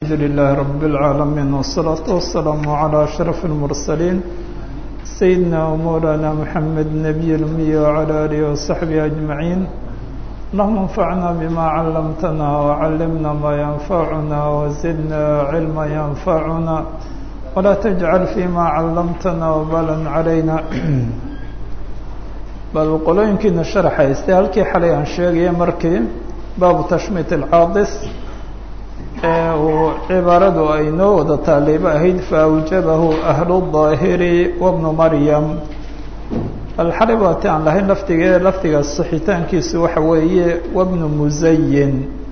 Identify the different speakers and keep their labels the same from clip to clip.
Speaker 1: الحمد لله رب العالمين والصلاة والسلام على أشرف المرسلين سيدنا ومولانا محمد النبي الأمي وعلى آله وصحبه أجمعين اللهم انفعنا بما علمتنا وعلمنا ما ينفعنا وزدنا علما ينفعنا ولا تجعل فيما علمتنا وبالا علينا bal qolooyinkiina sharaxayste halkii xalay aan sheegaya markii baabu tashmiit alcaadis ee uu cibaaradu ay noo wada taaliibo ahayd faawjabahu ahlu daahiri wabnu maryam bal xalay waati aan lahayn laftige lafdiga saxitaankiisu waxa weeye wabnu musayin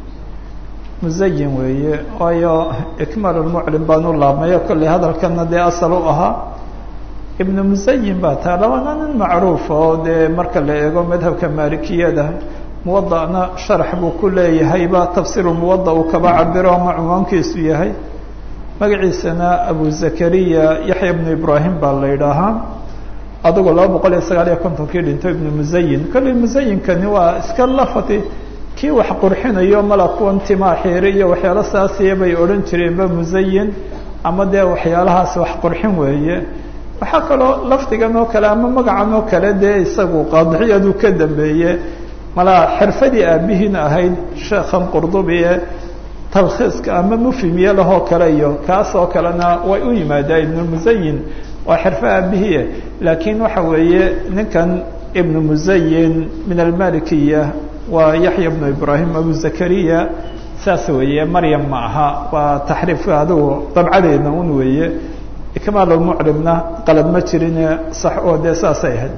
Speaker 1: musayin weeye waayo ikmaal lmuclim baan u laabmayo kollay hadalkana dee asal u ahaa ibnu musayin baa taa labana nin macruufa oo dee marka la eego madhabka maalikiyada muwada'na sharax buu ku leeyahayba tafsiiru muwada uu kaba cabiro ama cunwaankiisu yahay magaciisana abu zakariya yaxya ibnu ibraahim baa la yidhaahaa adigoo laba boqol iyo sagaal iyo kontonkii dhinto ibnu musayin kolley musayinkani waa iska lafati kii wax qurxinayo mala kuwan timaa xiiri iyo waxyaalo saasiya bay odhan jireenba musayin ama dee waxyaalahaas wax qurxin weeye waxaa kaloo lafdigan oo kale ama magacan oo kale dee isagu qaadixiyadu ka dambeeye malaa xirfadii aabihiina ahayd sheekhan qurdubi ee talkhiiska ama mufhimiye lahoo kale iyo kaas oo kalena way u yimaadaa ibnumusayin waa xirfo aabihie laakiin waxa weeye ninkan ibnu musayin min almalikiya waa yaxya ibnu ibraahim abu zakariya saas weeye maryam ma aha waa taxriifka adigu dabcadeedna un weeye ikmaalmuclimna qalad ma jirine sax oo dee saasay ahayd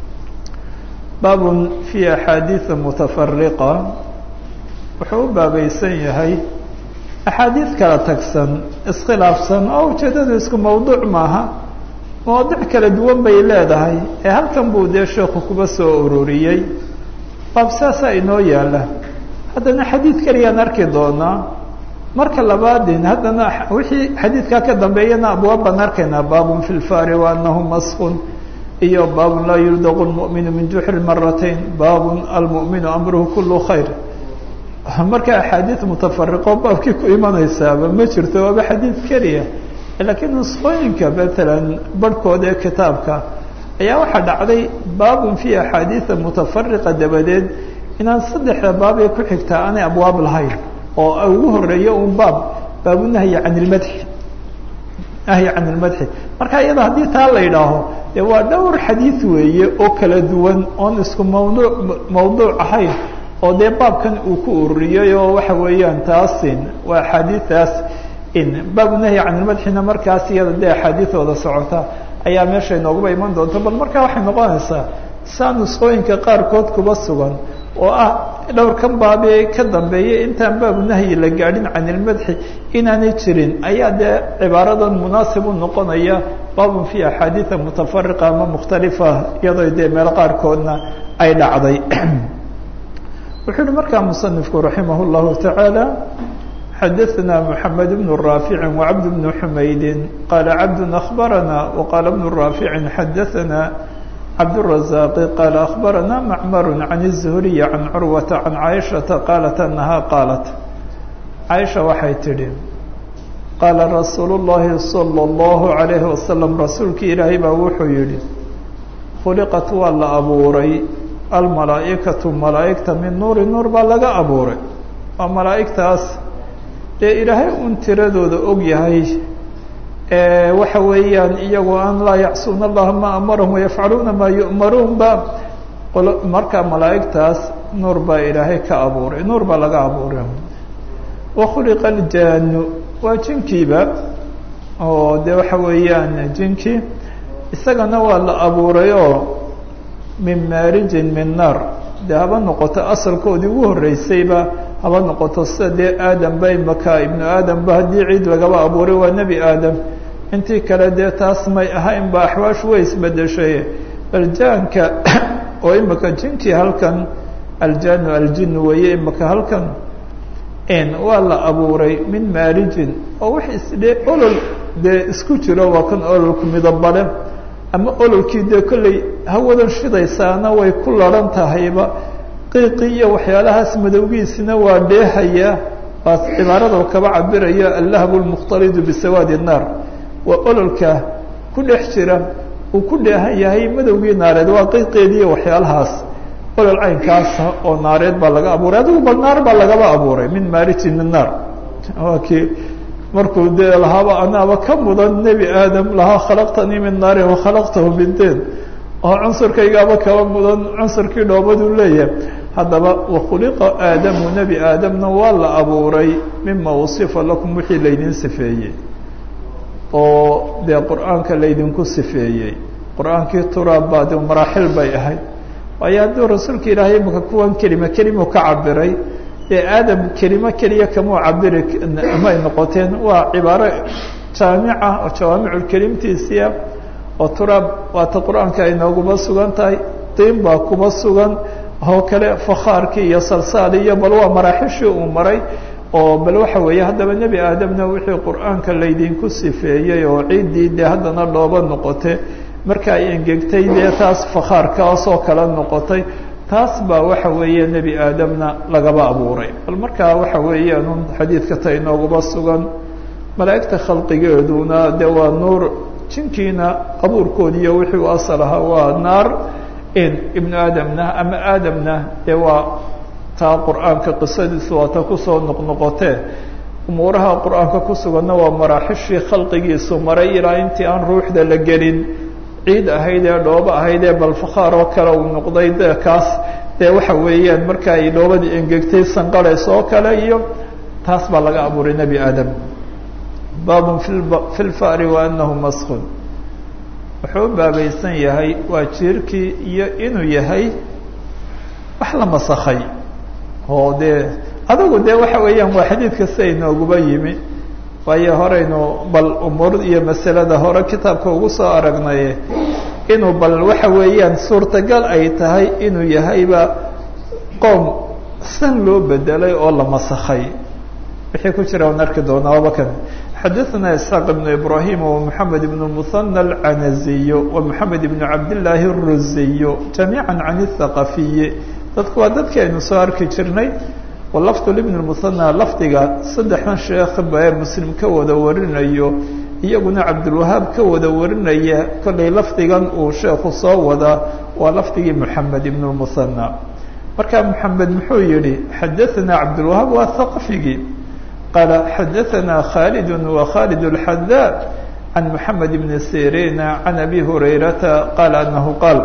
Speaker 1: baabun fi axaadiida mutafariqa wuxuu u baabaysan yahay axaadiid kala tagsan iskhilaafsan oo ujeedadu isku mawduuc maaha mawaadic kala duwan bay leedahay ee halkan buu dee sheekhu kuba soo ururiyey baab saasaa inoo yaala haddana xadiid keliyaan arki doonaa marka labaadin haddana wixii xadiidkaa ka dambeeyana abwaab baan arkaynaa baabun fi lfari waanahu maskun iyo baabun laa yuldaqu lmu'minu min juxri maratayn baabun almu'minu amruhu kulu khayr marka axaadiid mutafariqo baabkii ku imanaysaaba ma jirto waaba xadiid keliya laakiin nusqooyinka matalan barhkooda ee kitaabka ayaa waxaa dhacday baabun fi axaadiida mutafariqa dabadeed inaan saddexda baab ee ku xigtaa aanay abwaab lahayn oo ugu horeeyo un baab baabu nahyi can ilmadxi nahyi can ilmadxi marka iyada haddii taa la yidhaaho dee waa dhowr xadiid weeye oo kala duwan oon isku mawduuc mawduuc ahayn oo dee baabkan uu ku ururiyey oo waxa weeyaan taasin waa axaadiidaas in baabu nahyi can ilmadxina markaas iyada dee axaadiidooda socota ayaa meesha inooguba iman doonta bal markaa waxay noqonaysaa saa nusqooyinka qaarkood kuba sugan oo ah dhowrkan baabee ka dambeeyay intaan baabu nahyi la gaadhin can ilmadxi inaanay jirin ayaa dee cibaaradan munaasib u noqonaya baabun fi axaadiida mutafariqa ama mukhtalifa iyadoo dee meel qaarkoodna ay dhacday wuxuu uhi markaa musanifku raximah llahu tacaala xadaثna mحamed bn raafici وcabd bn xumaydi qaala cabd akhbarana waqaala bn raafici xadaثna cabdالرaزاq qaal أخbarana macmar can الزhriي can curwaةa can caaشhaةa qaalat anaha qaalat caaisha waxay tidhi qaala rasuul الlahi salى الlahu عalayhi wasalam rasuulkii ilaahay baa wuxuu yihi khuliqat waa la abuuray almalaaئikaةu malaa'igta min nuuri nuur baa laga abuuray waa malaa'igtaas dee ilaahay un tiradooda og yahay waxa weeyaan iyagoo aan laa yacsuuna allaha ma amarahum wayafcaluuna maa yu'maruun ba marka malaa'igtaas nuur baa ilaahay ka abuuray nuur baa laga abuuray wakhuliqa aljaanu waa jinkiiba oo de waxa weeyaan jinkii isagana waa la abuuray oo min maarijin min naar dee haba noqoto asalkoodii ugu horreysayba haba noqoto sida dee aadamba imaka ibnu aadamba haddii ciid lagaba abuuray waa nebi aadam intii kale dee taas may ahaynba axwaashu way isbedeshay aljaanka oo imika jinkii halkan aljaanu aljinu weeye imika halkan waa la abuuray min maarijin oo wax isdhe olol dee isku jiro waa kan ololku midabale ama ololkii dee kolley hawadan shidaysaana way ku laran tahayba qiiqii iyo waxyaalahaas madowgiisina waa dheehaya waa cibaarada kaba cabirayo allahab lmukhtalidu bisawaadi الnaar waa ololka ku dhex jira uu ku dheehan yahay madowgii naareed waa qiiqeediiyo waxyaalahaas olol caynkaasa oo naareed baa laga abuuray adigu bal naar baa lagaba abuuray min maariji min naar waa kii markuu dee lahaaba anaaba ka mudan nebi aadam lahaa khalaqtanii min naarin wakhalaqtahu min deen oo cunsurkaygaaba kaba mudan cunsurkii dhoobaduu leeyahay haddaba wakhuliqa aadamu nebi aadamna waa la abuuray mima wasifa lakum wixii laydin sifeeyey oo dee qur-aanka laydinku sifeeyey qur-aankii turaab baa de maraaxil bay ahayd waayo hadduu rasuulka ilaahay imaka kuwan kelima kelimu ka cabiray dee aadam kelimo keliya kamuu cabiri may noqoteen waa cibaaro jaamica oo jawaamiculkelimtiisia oo turaab waata qur-aanka ay nooguba sugan tahay diin baa kuba sugan oo kale fakhaarkii iyo salsaali iyo bal waa maraaxishii uu maray oo bal waxa weeye haddaba nebi aadamna wixii qur-aanka laydinku sifeeyey oo ciiddii dee haddana dhooba noqote marka ay engegtay dee taas fakhaarkaasoo kale noqotay taas baa waxa weeye nebi aadamna lagaba abuuray bal markaa waxa weeyaan un xadiidka ta inooguba sugan malaa'igta khalqigeeduna dee waa nuur jinkiina abuurkoodiiyo wixii u asal ahaa waa naar in ibnu aadamna ama aadamna dee waa taa qur-aanka qisadiisu waa ta kusoo noqnoqotee umuuraha qur-aanka ku suganna waa maraaxishii khalqigiisu maray ilaa intii aan ruuxda la gelin ciid ahayd ee dhoobo ahayd ee balfakhaar oo kale uu noqday de kaas dee waxa weeyaan marka ay dhoobadii engegtay sanqarays oo kale iyo taas baa laga abuuray nebi aadam baabun fi lfa'ri wa anahu maskun wuxuu u baabaysan yahay waa jiirkii iyo inuu yahay wax la masakhay oo dee adigu dee waxa weeyaan waa xadiidka sida inooguba yimi waayo horeynu bal umuur iyo masalada hore kitaabka ugu soo aragnaye inuu bal waxa weeyaan suurtagal ay tahay inuu yahayba qoom san loo bedelay oo la masakhay wixii ku jira aan arki doonaa abakan xadaثna isxaaq ibn ibrahim ومحamed ibn muثanى الcanaziy ومحamed ibn cabdالlaahi الruziy jamiiعa can الthaqafiyi dadku waa dadki aynu soo arki jirnay walafdu ibn muhanى lafdiga saddexdan sheekh bae muslim ka wada warinayo iyaguna cabdulwahaab ka wada warinaya kollay lafdigan uu sheekhu soo wadaa waa lafdigii moxamed ibn muhanى marka moxamed muxuu yihi xadaثna cabdulwahaab waa thaqafigii qaala xadaثna khalid wa khalid اlxadaa can moxamed ibn sirina can abi hurayrata qaala anahu qaal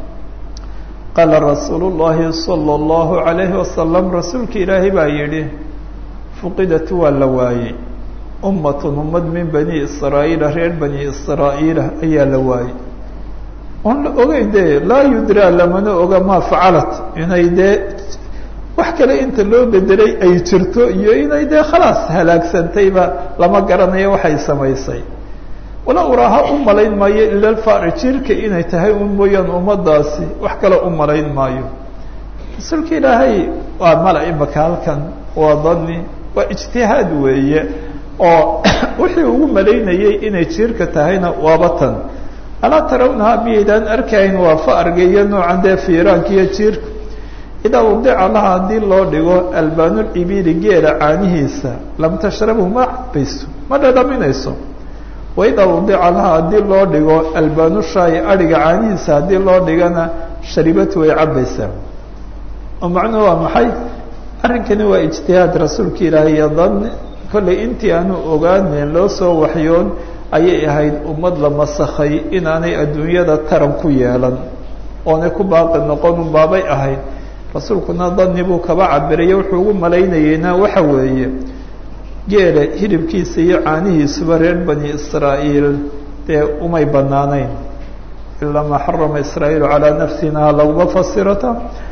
Speaker 1: qaala rasuulu llahi salى اllahu عalayhi wasalam rasuulka ilaahay baa yidhi fuqidat waa la waayey ummatun ummad min bani israa'iila reer bani israa'iila ayaa la waayey oon la ogeyn dee laa yudraa lamana oga maa facalat inay dee wax kale inta loo bedelay ay jirto iyo inay dee khalaas halaagsantayba lama garanayo waxay samaysay wala uraaha u malayn maayo ila alfari jirka inay tahay un mooyaan ummadaasi wax kale u malayn maayo rasuulka ilaahay waa mala imaka halkan waa dani waa ijtihaad weeye oo wixii ugu malaynayay inay jiirka tahayna waaba tan alaa tarawnaha miyaydaan arkayn waa faarga iyo noocan dee fiiraanka iyo jiirka idaa wadica laha haddii loo dhigo albaanulibili geela caanihiisa lam tashrabhu ma cabayso ma dhadhaminayso waidaa wadica laha haddii loo dhigo albaanushaai adhiga caanihiisa haddii loo dhigana sharibatu way cabaysaa oo macnuhu waa maxay arrinkani waa ijtihaad rasuulka ilaahay iyo dan kollay intii aanu ogaaneyn loo soo waxyoon ayay ahayd ummad la masakhay inaanay adduunyada taran ku yeelan oonay ku baaqi noqon unbaabay ahayd rasuulkuna dani buu kaba cabirayo wuxuu ugu malaynayeyna waxa weeye geela hilibkiisa iyo caanihiisuba reer bani israa'iil dee umay banaanayn ilaa maa xarama israa'iilu calaa nafsina laguma fasirata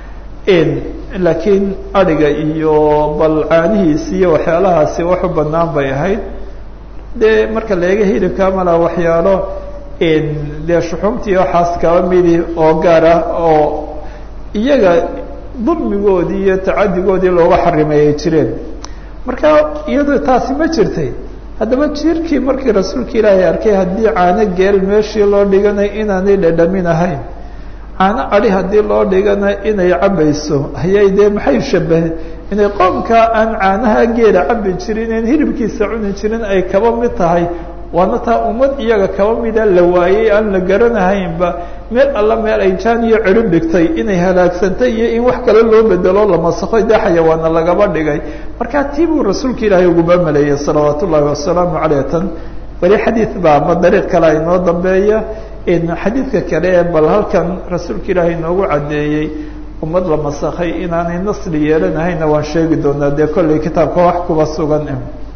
Speaker 1: laakiin adhiga iyo bal caanihiisi iyo waxyaalahaasi waxu banaan bay ahayd dee marka leega hilibka mala waxyaalo dee shuxumtii waxaas kaba midi oo gaar ah oo iyaga dulmigoodii iyo tacadigoodii looga xarimeeyay jireen marka iyadoo taasi ma jirtay haddaba jiirkii markii rasuulka ilaahay arkay haddii caano geel meeshii loo dhiganay inaanay dhadhamin ahayn caano adi haddii loo dhigana inay cabayso ayay dee maxay shabahe inay qoomka aan caanaha geela cabi jirin en hilibkiisa cuni jirin ay kaba mid tahay waana taa ummad iyaga kaba mida la waayey aan la garanahaynba meel alla meel ay jaan iyo cirib dhigtay inay halaagsantay iyo in wax kale loo bedelo la masakho dee xayawaana lagaba dhigay markaa tii buu rasuulka ilaahay uguba maleeyey salawaat ullaahi wasalaamu caleyh tan weli xadiid baa ma dariiq kale inoo dambeeya xadiidka kale ee bal halkan rasuulka ilaahay inoogu caddeeyey ummad la masakhay inaanay nasli yeelanahayna waan sheegi doonaa dee kollay kitaabka wax kuba sugan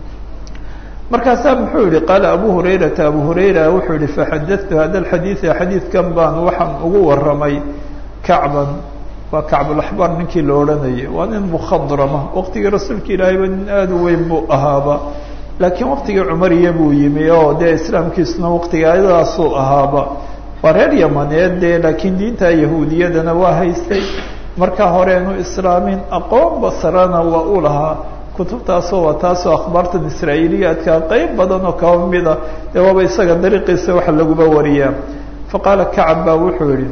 Speaker 1: markaasaa muxuu yihi qaala abu hurayrata abu hurayra wuxuu yihi faxadatu hada alxadiida xadiidkan baan waxaan ugu waramay kacban waa kacbulaxbaar ninkii la odhanayay waa nin mukhadrama waqtigii rasuulka ilaahayba nin aada u weyn buu ahaaba laakiin waqtigii cumariya buu yimi oo dee islaamkiisuna waqtigaadaasuu ahaaba waa reer yamaneed dee laakiin diinta yahuudiyadana waa haystay markaa horeenu islaamin aqoon basarana waa u lahaa kutubtaasoo waa taasoo akhbaartan israa'iiliyaadka qeyb badan oo kaba mida dee waaba isaga dariiqiisa waxa laguba wariyaa faqaala kacab baa wuxuu yihi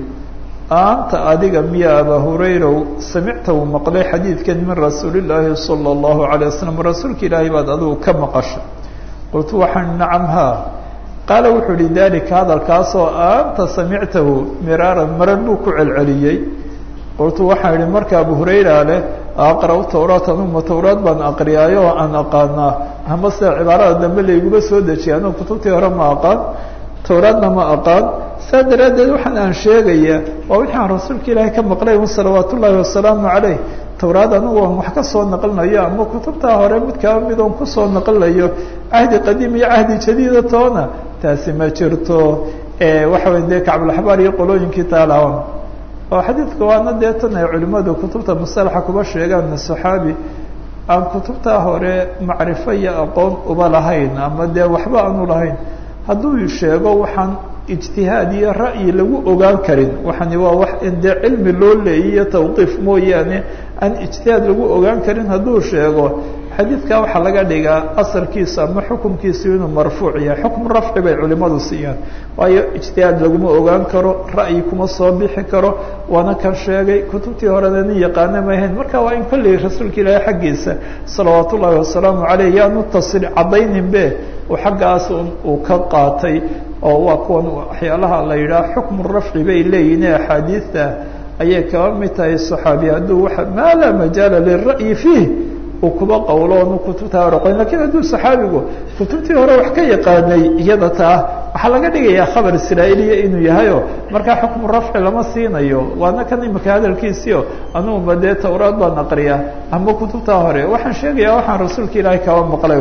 Speaker 1: anta adiga miya abaa hurayrow samicta uu maqlay xadiidkan min rasuulillaahi sala allahu calay wasalam rasuulka ilaahay baad adigu ka maqashay qultu waxaan nacam haa qaala wuxuu yihi dalika hadalkaasoo anta samictahu miraaran marar buu ku celceliyey qultu waxaan idhi marka abu hurayra leh aqra' tawraat anuma tawraad baan aqriyaayo oo aan aqaanaa ama sida cibaarada dambe layguma soo dejiyay anugu kutubtii hore ma aqaan tawraadna ma aqaan saa daraaddeed waxaan aan sheegayaa waa wixii aan rasuulka ilaahay ka maqlay un salawaat ullaahi wasalaamu caleyh tawraad anugu aan wax ka soo naqlinayo ama kutubtaa hore mid kaba mid oon kusoo naqlinayo cahdi qadiim iyo cahdi jadiida toona taasi ma jirto waxa wey dee kacbulaxbaar iyo qolooyinkii taalawan oo xadiidka waana dee tan ay culimmadu kutubta musalaxa kuba sheegaan saxaabi aan kutubtaa hore macrifo iyo aqoon uba lahayn ama dee waxba aanu lahayn hadduu sheego waxaan ijtihaad iyo ra'yi lagu ogaan karin waxani waa wax in dee cilmi loo leeyiyo tawqiif mooyaane aan ijtihaad lagu ogaan karin hadduu sheego xadiidkaa waxaa laga dhigaa asalkiisu ama xukumkiisu inuu marfuuc yahay xukm rafci bay culimadu siiyaan waayo ijtihaad laguma ogaan karo ra'yi kuma soo bixi karo waana kan sheegay kutubtii horena nin yaqaana mahayn marka waa in kolley rasuulka ilaahay xaggiisa salawaat ullaahi wasalaamu caleyh yaanu tasil caddayninbe uu xaggaas uu ka qaatay oo waa kuwan waxyaalaha la yidhaha xukmu rafci bay leeyihin axaadiidta ayay kaba mid tahay saxaabi hadduu waa maa laa majaala lira'yi fiih uu kuba qowlo onu kutubtaa hore qoyn lakiin hadduu saxaabigu kutubtii hore wax ka yaqaanay iyada taa waxaa laga dhigayaa khabar israa'iiliya inuu yahayo markaa xukmu rafci lama siinayo waana kan imika hadalkiisiio anuguba dee tawraad baan aqriyaa ama kutubtaa hore waxaan sheegayaa waxaan rasuulka ilaahay kaba maqlay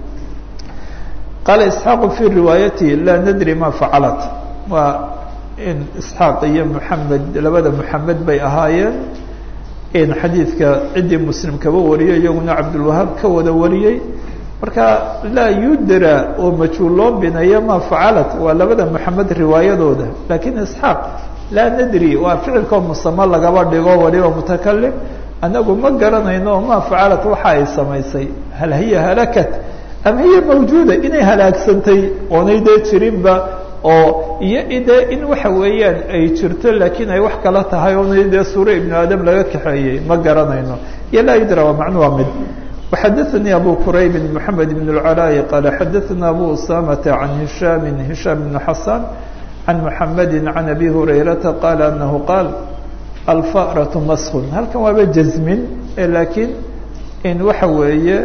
Speaker 1: qaala isxaaqu fii riwaayatihi laa nadri ma facalat waa in isxaaq iyo moxamed labada moxamed bay ahaayeen in xadiidka ciddii muslim kaba wariyay iyaguna cabdulwahaab ka wada wariyey marka laa yudra oo majhuul loo binayo ma facalat waa labada moxamed riwaayadooda lakiin isxaaq laa nadri waa ficilkoo musamo lagaba dhigo waliba mutakalim anagu ma garanayno ma facalat waxa ay samaysay hal hiya halakat ama hiya mawjuuda inay halaagsantay oonay dee jirinba oo iyo dee in waxa weeyaan ay jirto laakiin ay wax kala tahay oonay dee suure ibnu aadam laga kaxeeyey ma garanayno iyo laa yudra waa macnu waa mid وxadaثnي abu qurayb mحamed بن العلاء qال xadaثna abu usamة عan هiشham هiشham بن xasan عan mحamedi عan abi هurayرaةa qال أنه qاal alfأرة mask halkan waaba jazmin lakiin in waxa weeye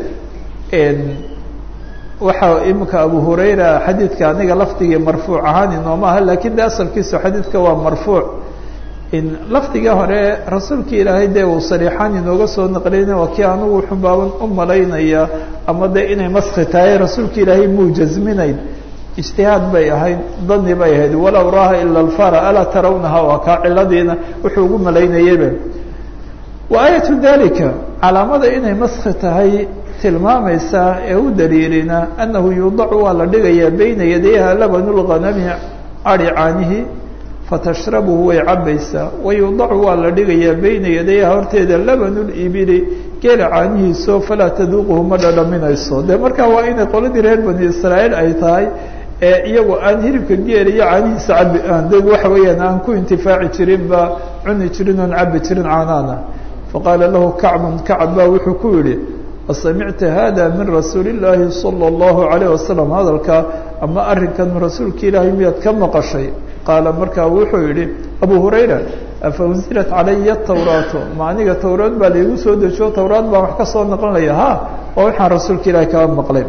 Speaker 1: waxa imika abu hurayra xadiidka aniga lafdigii marfuuc ahaan inooma aha lakin de asalkiisu xadiidka waa marfuuc in lafdigii hore rasuulka ilaahay dee uu sariixaan inooga soo naqliyna waa kii anugu xubaaban u malaynaya ama de inay maski tahay rasuulka ilaahay muu jazminayn ijtihaad bay ahayd dani bay ahayd walow raaha ila alfara alaa tarawnaha waa kaa ciladiina wuxuu ugu malaynayaba wa aayatu dalika calaamada inay maski tahay tilmaamaysaa ee u daliilina annahu yuudacu waa la dhigayaa bayna yadayha labanu lghanami adi caanihi fatashrabuhu way cabaysaa wayuudacu waa la dhigayaa bayna yadayha horteeda labanu libili geela caanihiiso falaa taduuquhu ma dhadhaminayso dee markaa waa inay qoladii reer bani israa'iil ay tahay ee iyagu aan hilibka geela iyo caanihiisa cabi aan de waxa weeyaan aan ku intifaaci jirin ba cuni jirin oon cabi jirin caanaana faqaala lahu kacbun kacb baa wuxuu ku yihi asamicta hada min rasuuli illaahi sala allahu calayh wasalam hadalkaa ama arrinkan rasuulka ilaahay miyaad ka maqashay qaala markaa wuxuu yihi abu hurayra afa unzilat calaya tawraatu ma aniga towraad baa laigu soo dejiyo towraad baan wax ka soo naqlinaya ha oo waxaan rasuulka ilaahay kaga maqlay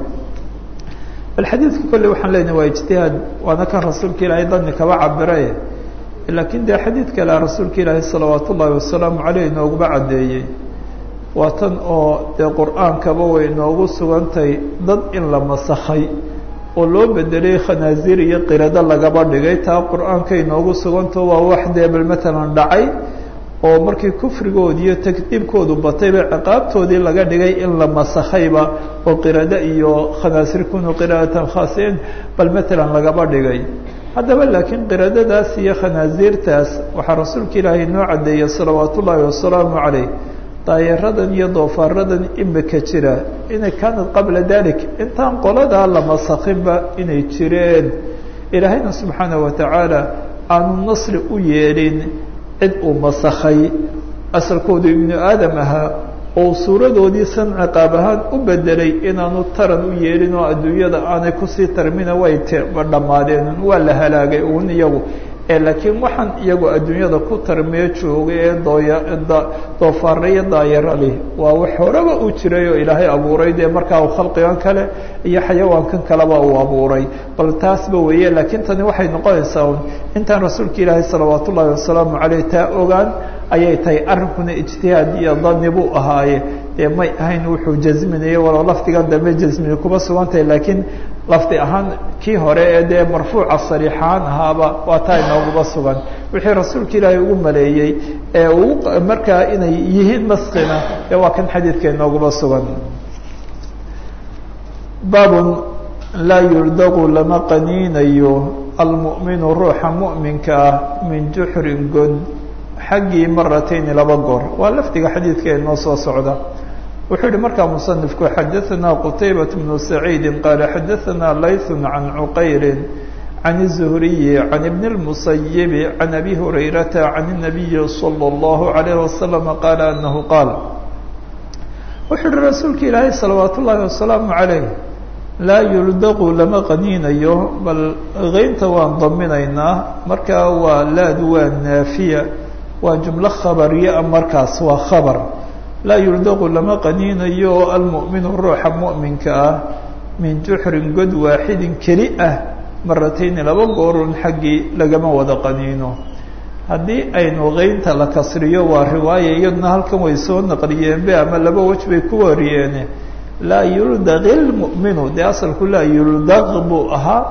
Speaker 1: bal xadiidka kolley waxaan leenahay waa ijtihaad waana kan rasuulka ilaahay dani kaba cabiraye laakiin dee xadiid kale rasuulka ilaahay salawaat ullaahi wasalaamu caleyh inooguma caddeeyey waa tan oo dee qur-aankaba way inoogu sugantay dad in la masakhay oo loo bedelay khanaasiir iyo qirado lagaba dhigay taa qur-aanka inoogu suganto waa wax dee bal matalan dhacay oo markii kufrigoodi iyo takdiibkoodu batayba ciqaabtoodii laga dhigay in la masakhayba oo qirado iyo khanaasiir kunu qiraatan khaasiin bal matalan lagaba dhigay haddaba laakiin qiradadaas iyo khanaasiirtaas waxaa rasuulka ilaahay noo caddeeyey salawaat ullaahi wasalaamu caleyh daayaradan iyo doofaaradan imika jira inay kaanad qabla dalik intaan qoladaa la masakhinba inay jireen ilaahayna subxaana wa tacaala aanu nasri u yeelin cid uu masakhay asalkoodu ibnu aadam ahaa oo suuradoodii san ciqaab ahaan u bedelay inaanu taran u yeelin oo adduunyada aanay kusii tarmina way tdhammaadeen waa la halaagay uun iyagu laakiin waxaan iyagu adduunyada ku tarmiyo joogay ee dooya doofaara iyo daayarali waa wax horeba u jiray oo ilaahay abuuray dee markaa uu khalqigan kale iyo xayawaankan kaleba uu abuuray bal taasba weeye laakiin tani waxay noqonaysaa un intaan rasuulka ilaahay salawaat ullaahi wasalaamu caleyh taa ogaan ayay tahay arrinkuna ijtihaad iyo dani buu ahaaye dee may ahayn wuxuu jasminaye walow lafdigan dambe jasmini kuma sugan tahay laakiin lafdi ahaan kii hore ee dee marfuuca sariixaan ahaaba waa taa inooguba sugan wixii rasuulka ilaahay ugu maleeyey ee uu markaa inay yihiin maskina ee waa kan xadiidka inooguba sugan baabun laa yuldaqu lama qaniinayo almu'minu ruuxa mu'minka ah min juxrin god xaggii maratayni laba goor waa lafdiga xadiidka inoo soo socda wuxuu yihi markaa musanifku xadaثana qutaybaة bnu saciidi qaala xadaثana layثu can cuqayri can الzuhriyi can ibn الmusayibi can abi hurayrata can الnabiyi salى اllahu عalayh wasalam qaala anahu qaal wuxuu yihi rasuulka ilaahay salawaat ullaahi wasalaamu عalayh laa yuldaqu lama qaniinayo bal keynta waan daminaynaa markaa waa laadu waa naafiya waa jumlo khabariya markaas waa khabar laa yuldaqu lama qaniinayo oo almu'minu ruuxa mu'minka ah min juxrin god waaxidin keli ah maratayni laba goorun xaggii lagama wada qaniino haddii aynu keynta la kasriyo waa riwaaya iyaduna halkan way soo naqliyeenbe ama laba wej bay ku wariyeene laa yuldaqi lmu'minu dee asalku laa yuldaq buu ahaa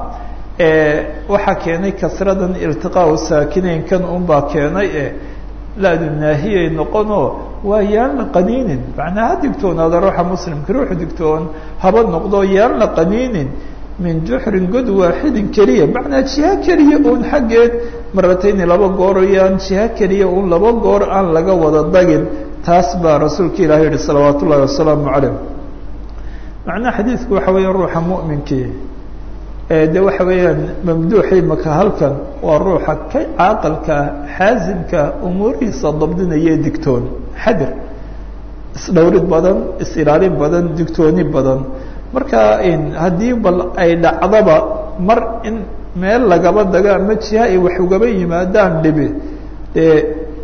Speaker 1: waxaa keenay kasradan iltiqaau saakineynkan unbaa keenay e laadu naahiyay noqonoo waa yaan la qaniinin macnaa ha digtoonaada ruuxa muslimka ruuxu digtoon haba noqdo yaan la qaniinin min juxrin god waaxidin keliya macnaa jiha keliya uun xaggeed maratayni laba gooro yaan jiha keliya uun laba goor aan laga wada dagin taas baa rasuulka ilahi yihi salawaat ullahi wasalaamu calayh macnaha xadiidku waxa weeya ruuxa mu'minkii de waxa weeyaan mamduuxii maka halkan waa ruuxa ka caaqalka xaasimka umuurihiisa dabdinaya digtoon xadir isdhowrid badan is-ilaalin badan digtooni badan marka haddii bal ay dhacdaba mar in meel lagaba dago ama jiha ay wax ugaba yimaadaan dhibi dee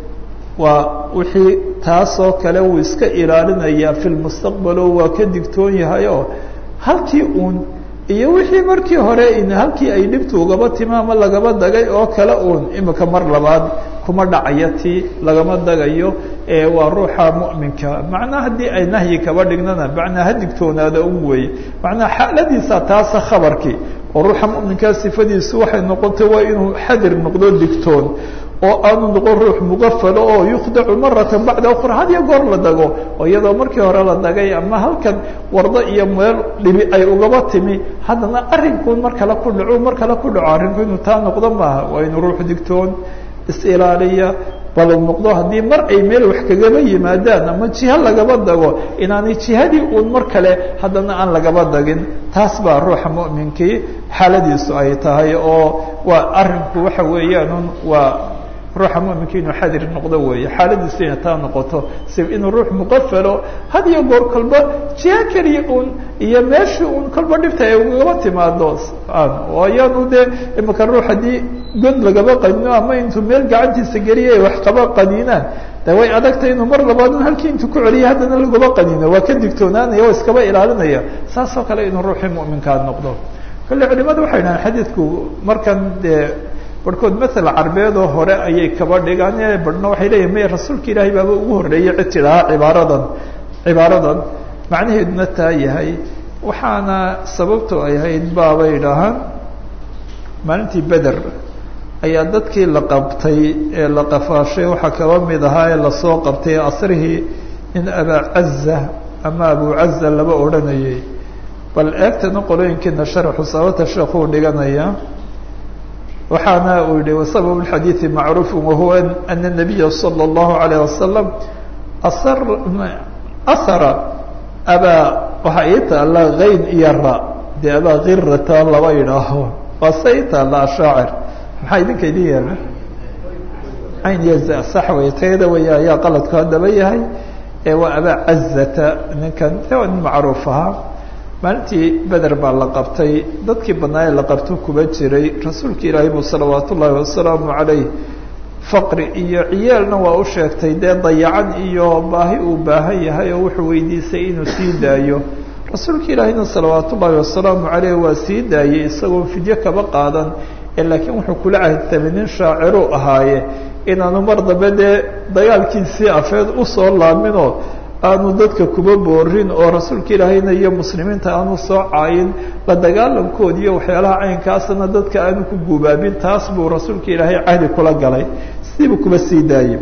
Speaker 1: waa wixii taasoo kale wuu iska ilaalinayaa fi lmustaqbalo waa ka digtoon yahay oo halkii uun iyo wixii markii hore halkii ay dhibtu ugaba timi ama lagaba dagay oo kale uun imika mar labaad kuma dhacaya tii lagama dagayo waa ruuxa mu'minka macnaa haddii ay nahyi kaba dhignana macnaa ha digtoonaada un weeye macnaa xaaladiisa taasa khabarkii oo ruuxa mu'minkaa sifadiisu waxay noqotay waa inuu xadir noqdo digtoon oo aanu noqon ruux mugafalo oo yukhdacu maratan bacda ukhra had iyo goor la dago oo iyadoo markii hore la dagay ama halkan wardo iyo meel dhibi ay ugaba timi haddana arrinkuun mar kale ku dhaco mar kale ku dhaco arrinku inuu taa noqdo maaha waa inuu ruux digtoon is-ilaaliya bal noqdo haddii mar ay meel wax kagaba yimaadaan ama jiha lagaba dago inaanay jihadii uun mar kale haddana aan lagaba dagin taas baa ruuxa mu'minkii xaaladiisu ay tahay oo waa arrinku waxa weeyaan waa ruuxa muminka inuu xadir noqdo weeye xaaladiisu inay taa noqoto si inuu ruux muqafalo had iyo goor kolba jiha keliya un iyo meeshii un kolba dhibta ay ugaba timaado ayaanu dee imika ruux haddii god lagaba qanino ama intuu meel gacantiisa geliya ay wax qaba qaniinaan de way adagtay inuu mar labaad un halkii intuu ku celiya haddana lagaba qanino waa ka digtoonaanaya oo iskaba ilaalinaya saasoo kale inuu ruuxii muminkaa noqdo kolle culimadu waxay dhahaan xadiidku markan dee barhkood maala carbeedoo hore ayay kaba dhigaan barhna waxay leeyihin may rasuulka ilaahay baaba ugu horreeyey cid tidhahaa cibaaradan cibaaradan macnaheeduna taa yahay waxaana sababto ay ahayd baabay dhahaan maalintii beder ayaa dadkii la qabtay ee la qafaashay waxaa kaba mid ahaa ee lasoo qabtay asrihii in abaa caza ama abu caza laba odhanayay bal eegtana qolooyinkiina sharxu sababta sheekuu dhiganaya waxaana uu yihi wasabab اxadiiثi macruuf wahuwa ana الnabiya salى الlahu عalيه wasalam asar asara abaa waxaa ii taala kayn iyo ra dee abaa kirata laba yidhaaho waa se ii taala ashaacir maxaa idinka idin yeela ayn yaza sax wey tayada way ayaa qaladku haddaba yahay ee waa abaa cazata ninkan nin macruuf ahaa maalintii beder baa la qabtay dadkii badnaa ee la qabto kuba jiray rasuulka ilaahay buu salawaat ullaahi wasalaamu calayh faqri iyo ciyaalna waa u sheegtay dee dayacan iyo baahi uu baahan yahay oo wuxuu weydiisay inuu sii daayo rasuulka ilaahayna salawaat ullaahi wasalaamu caleyh waa sii daayey isagoo fidyo kaba qaadan ee laakiin wuxuu kula cahdtamay nin shaaciruu ahaaye inaanu mar dambe dee dagaalkiisii afeed usoo laaminoo aanu dadka kuba boorin oo rasuulka ilaahayna iyo muslimiinta aanu soo caayin la dagaalamkood iyo waxyaalaha caynkaasna dadka aanu ku gubaabin taas buu rasuulka ilaahay cahdi kula galay sidiibuu kuba sii daayey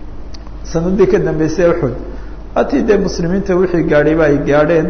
Speaker 1: sanadii ka dambeysay uxud hatii dee muslimiinta wixii gaadhayba ay gaadheen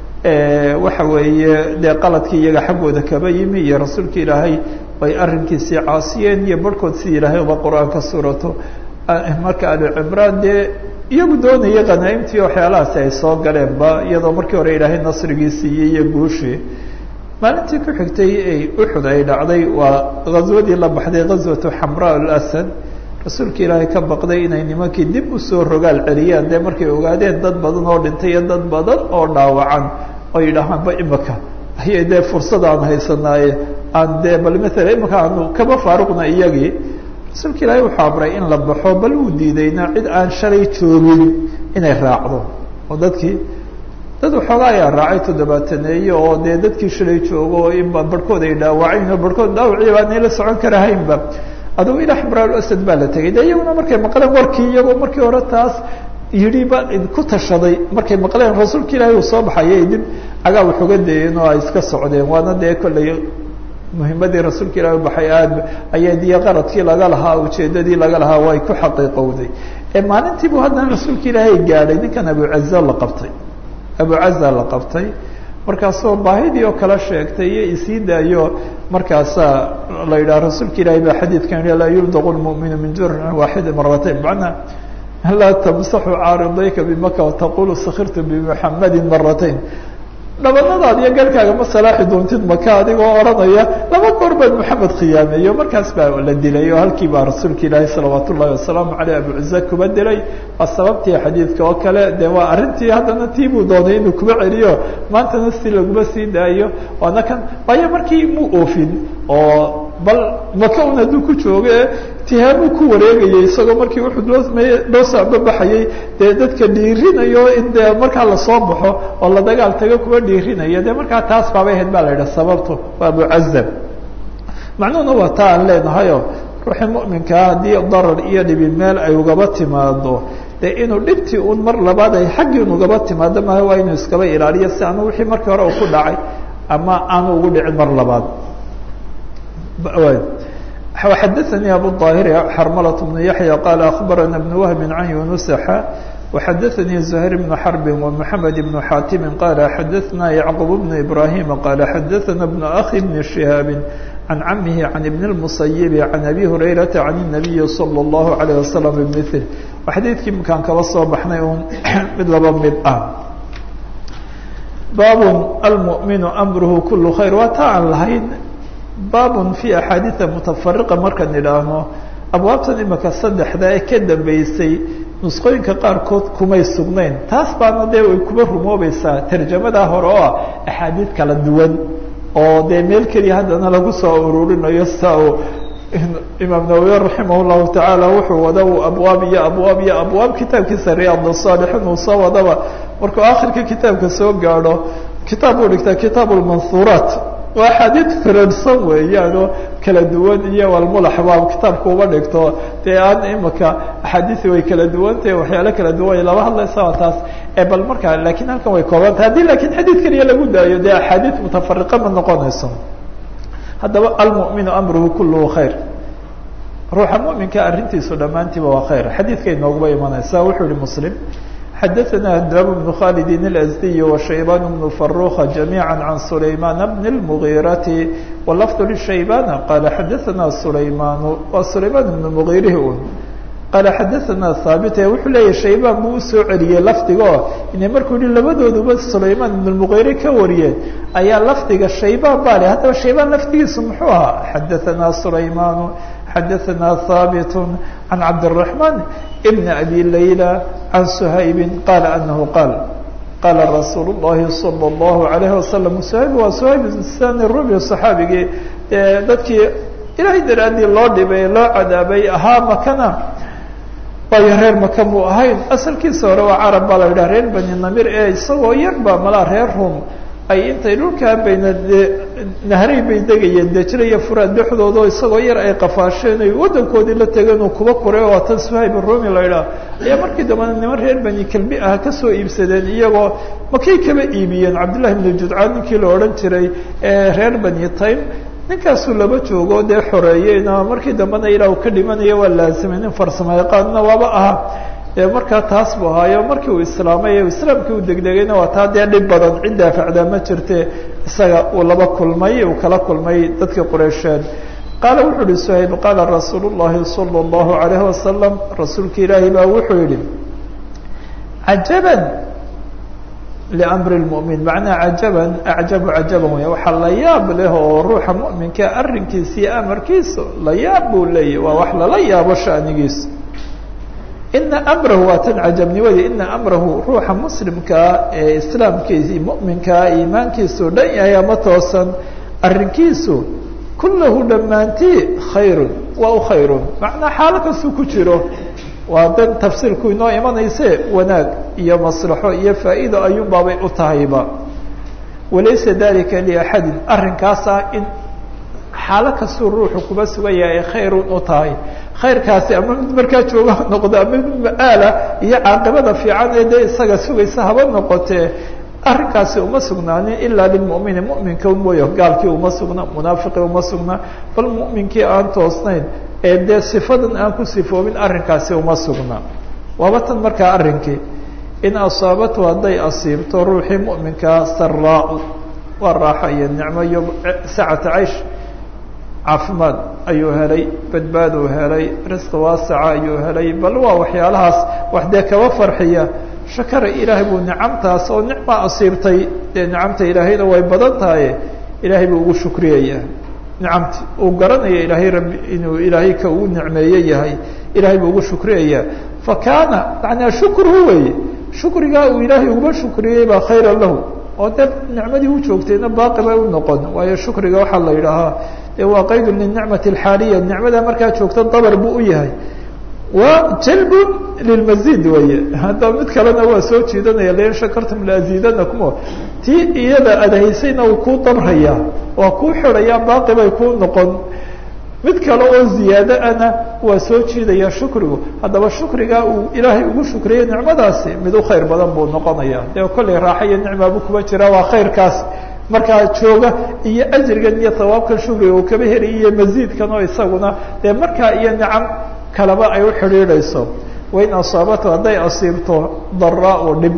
Speaker 1: waxa weeye dee qaladkii iyaga xaggooda kaba yimi iyo rasuulka ilaahay ay arrinkiisii caasiyeen iyo barhkood sidii ilaahay uba qur-aanka suurato marka ali cimraan dee iyagu doonayay khanaa'imtii waxyaalahaasi ay soo galeenba iyadoo markii hore ilaahay nasrigii siiyey iyo guushii maalintii ku xigtay ay uxud ay dhacday waa ghaswadii la baxday ghaswatu xamraa alasad rasuulka ilaahay ka baqday inay nimankii dib usoo rogaal celiyaan dee markay ogaadeen dad badan oo dhintay iyo dad badan oo dhaawacan oo yidhaahaanba imika ayay dee fursad aan haysanaaye aan dee bal maala imika aanu kaba faaruqna iyagii rasuulka ilaahay wuxuu amray in la baxo bal uu diidayna cid aan shalay joogin inay raacdo oo dadkii dad waxoogaa ayaa raacay toddobaataneeye oo dee dadkii shalay joogo oo inba barhkood ay dhaawacayn oo barhkood dhaawacii baanay la socon karahaynba adugu ilaa ximraalasad baa la tegay de iyaguna markay maqleen warkii iyagoo markii hore taas yidhi ba ku tashaday markay maqleen rasuulka ilaahay uu soo baxayay dib cagaa waxuga dayeen oo ay iska socdeen waana dee kollay muhimadii rasuulka ilahi baxay aad ayay diyo qaradkii laga lahaa ujeedadii laga lahaa way ku xaqiiqowday ee maalintiibu haddana rasuulka ilaahay gaadhay ninkan abucaza la qabtay abucaza la qabtay markaasoo baahidii oo kala sheegtay iyo isii daayo markaasaa la yidhaha rasuulka ilaahay baa xadiidkan yihi laa yubdaqu lmu'minu min jurxin waaxidi maratayn macnaa laa tamsaxu caaridayka bimaka wataqulu sakirtu bimuxamadin maratayn dhabanadaad iyo galkaaga ma salaaxi doontid maka adigoo odhanaya laba goor baad maxamed khiyaameeyo markaas baa la dilay oo halkii baa rasuulka ilaahi salawaat ullahi wasalaamu caleyh abucuza kuba dilay waa sababtii xadiidka oo kale de waa arrintii haddana tii buu doonay inuu kuba celiyo maantana si laguma sii daayo waana kan waayo markii muu oofin oo bal maka un hadduu ku joogo e tihaamuu ku wareegayay isagoo markii wuxuu loo loo saababaxayay dee dadka dhiirinayo in dee markaa lasoo baxo oo la dagaal tago kuwa dhiirinaya dee markaa taas baabay ahayd baa la yidhaha sababtu waa abucazab macnuhuna waa taa aan leenahayo ruuxii mu'minkaa haddii darar iyo dhibi meel ay ugaba timaado dee inuu dhibtii un mar labaad ay xaggii un ugaba timaado maaha waa inuu iskaba ilaaliyo si aanu wixii markii hore uu ku dhacay ama aanu ugu dhicin mar labaad xadaثnي abu الطاhر xrmlة بن yaحyى qال أخbarana بن وهب عan يuنس xا وxadaثnي زهير بن حرب ومحamed بن xاtم qال xadaثna يعقوب بن إبراهيم qال xadaثna بن أخي بن شهاaب عن عمه عن بن المصيب عن أbي هريرة عن النبي صلى الله عليه وسلم بمثل xadiidkii mkaan kaba soo baxnay un mid laba mid ah bab الmؤmiن أمrه كل خير waa ta aan lahayn baab في أxaadiiثa mutafariqa markaan idhaahno abwaabtan imika saddexda ee ka dambeysay nusqooyinka qaarkood kumay sugnayn taas baana dee way kuba rumoobaysaa tarjamadaa hore oo ah axaadiid kala duwan oo dee meel keliya haddana lagu soo ururinayo sida uu imaam nawawi raximah llahu tacaala wuxuu wada uu abwaab iyo abwaab iyo abwaab kitaabkiisa riyaad saalixiin uu soo wadaba markuu akhirka kitaabka soo gaadho kitaab uu dhigtaa kitaab lmanhuuraat waa axaadiid firarsan weeyaanoo kala duwan iyo walmulax baa kitaabka uba dhigto dee aan imika axaadiisi way kala duwantahe waxyaalo kala duwan laba hadlaysa waa taas bal markaa lakiin halkan way koobantah haddii lakiin xadiid keliya lagu daayo dee axaadiid mutafariqa ma noqonayso haddaba almu'minu amruhu kulluhu khayr ruuxa mu'minka arrintiisu dhammaantiiba waa khayr xadiidka inooguba imanaysa wuxuu yihi muslim xadaثna hdab بن khالd الأزدي وشhaybان بن فروخ جميعا عن سليمان بن المغيرة واللفظ للشhaybان قال xadaثna سليمان waa سليمان بن مغيرh un قال xadaثna haaبت wuxuu leeyahy shaybaan buu usoo celiyey lafdigo ina markuu yihi labadooduba سليمان بن المغيرة ka wariyeen ayaa lafdiga shaybaan ba le haddaba shaybaan lafdigiisu muxuu ahaa xadaثna سليمان xadaثna haaبت عن cabdالرحمن بن أbي ليلى عن سhayب qال أنه qال qاla رasuuل اللhi صلى الله عليه وسلم سhayb waa سhayب sn rubi صxaabigii dadkii ilahay daraadii loo dhibay loo cadaabay ahaa makana waayo reer maka muu ahayn asalkiisa hore waa carab baa la yidhah reer bani namir ee isagoo yar ba malaa reer rum ay intay dhulkaa bayna nahray bay degayeen dejra iyo furaad dhexdooda oo isagoo yar ay qafaasheen ay waddankoodii la tegeen uu kuba kuray oo tan suhayb rumi la idhaah ayaa markii dambena niman reer bani kelbi ah kasoo iibsadeen iyagoo makay kaba iibiyeen cabdillahi bnu judcaan ninkii la odhan jiray ee reer bani taym ninkaasuu laba joogo dee xoreeyeyna markii dambena ilaa uu ka dhimanaya waa laasimay nin farsamo yaqaanna waaba aha markaa taas buu ahaayo markii uu islaamay islaamkii uu degdegayna waa taa dee dhib badan cid daafacdaa ma jirte isaga uu laba kulmay uu kala kulmay dadkii qureysheed qaala wuxuu yihi suhayb qaala rasuulu llahi sala allahu alayhi wasalam rasuulka ilaahi baa wuxuu yihi cajaban liamri lmu'min macnaha cajaban acjabu cajaban wey waxaa la yaab leh oo ruuxa mu'minka arrinkiisa iyo amarkiisa la yaab buu leeyahy waa wax lala yaabo shanigiisa ina amrahu waa tan cajabnimadi ina amrahu ruuxa muslimkaa ee islaamkiisi mu'minkaa iimaankiisu dhan yahay ama toosan arrinkiisu kullahu dhammaantii khayrun waa u khayrun macnaa xaalo kastuu ku jiro waa dan tafsiirku inoo imanayse wanaag iyo maslaxo iyo faa'iido ayuun baabay u tahayba walaysa dalika liaxadin arrinkaas ah in xaalo kastuu ruuxu kuba sugan yahay ay khayrun u tahay khayrkaasi ama mid markaa jooga ha noqdo ama mid ma-aala iyo caaqibada fiican ee dee isaga sugaysa haba noqotee arrinkaasi uma sugnaanin ilaa lilmu'mini mu'minka mooyo gaalkii uma sugna munaafiqii uma sugna bal mu'minkii aan toosnayn ee dee sifadan aan ku sifoobin arrinkaasi uma sugna waaba tan markaa arrinkii in asaabatu hadday asiibto ruuxii mu'minkaa saraa-u waa raaxo iyo nicmo iyo sacata caysh caafimaad ayuu helay badbaaduu helay risqi waasaca ayuu helay bal waa waxyaalahaas wax dee kaba farxiya shakara ilaahay buu nicamtaas oo nicma asiibtay dee nicamta ilaahayna way badan tahay ilaahay buu ugu shukriyayaa nicamti uu garanaya ilaahay rabbi inuu ilaahay ka uu nicmeeye yahay ilahay buu ugu shukriyayaa fa kaana macnaa shukruhu weeye shukrigaa uu ilaahay uguba shukriyey baa khayra lahu oo dee nicmadii u joogtayna baaqi bay u noqon waayo shukriga waxaa la yidhaahaa de waa qaydu linicmati alxaaliya nicmada markaa joogta dabar buu u yahay wa jalbun lilmazid weye hadda mid kalena waa soo jiidanaya lain shakartum laazidanakum tii iyada adhaysayna uu kuu dabraya waa kuu xidhaya baaqi bay kuu noqon mid kale oo ziyaado ana waa soo jiidaya shukrigu haddaba shukrigaa uu ilaahay ugu shukriyey nicmadaasi mid u khayr badan buu noqonaya dee kollay raaxa iyo nicmaabu kuba jira waa khayrkaas markaa jooga iyo ajrigan iyo hawaabkan shukriga uu kaba heliy iyo maziidkan oo isaguna dee markaa iyo nicam kaleba ay u xidhiidhayso wain asaabato hadday asiibto daraa-u dhib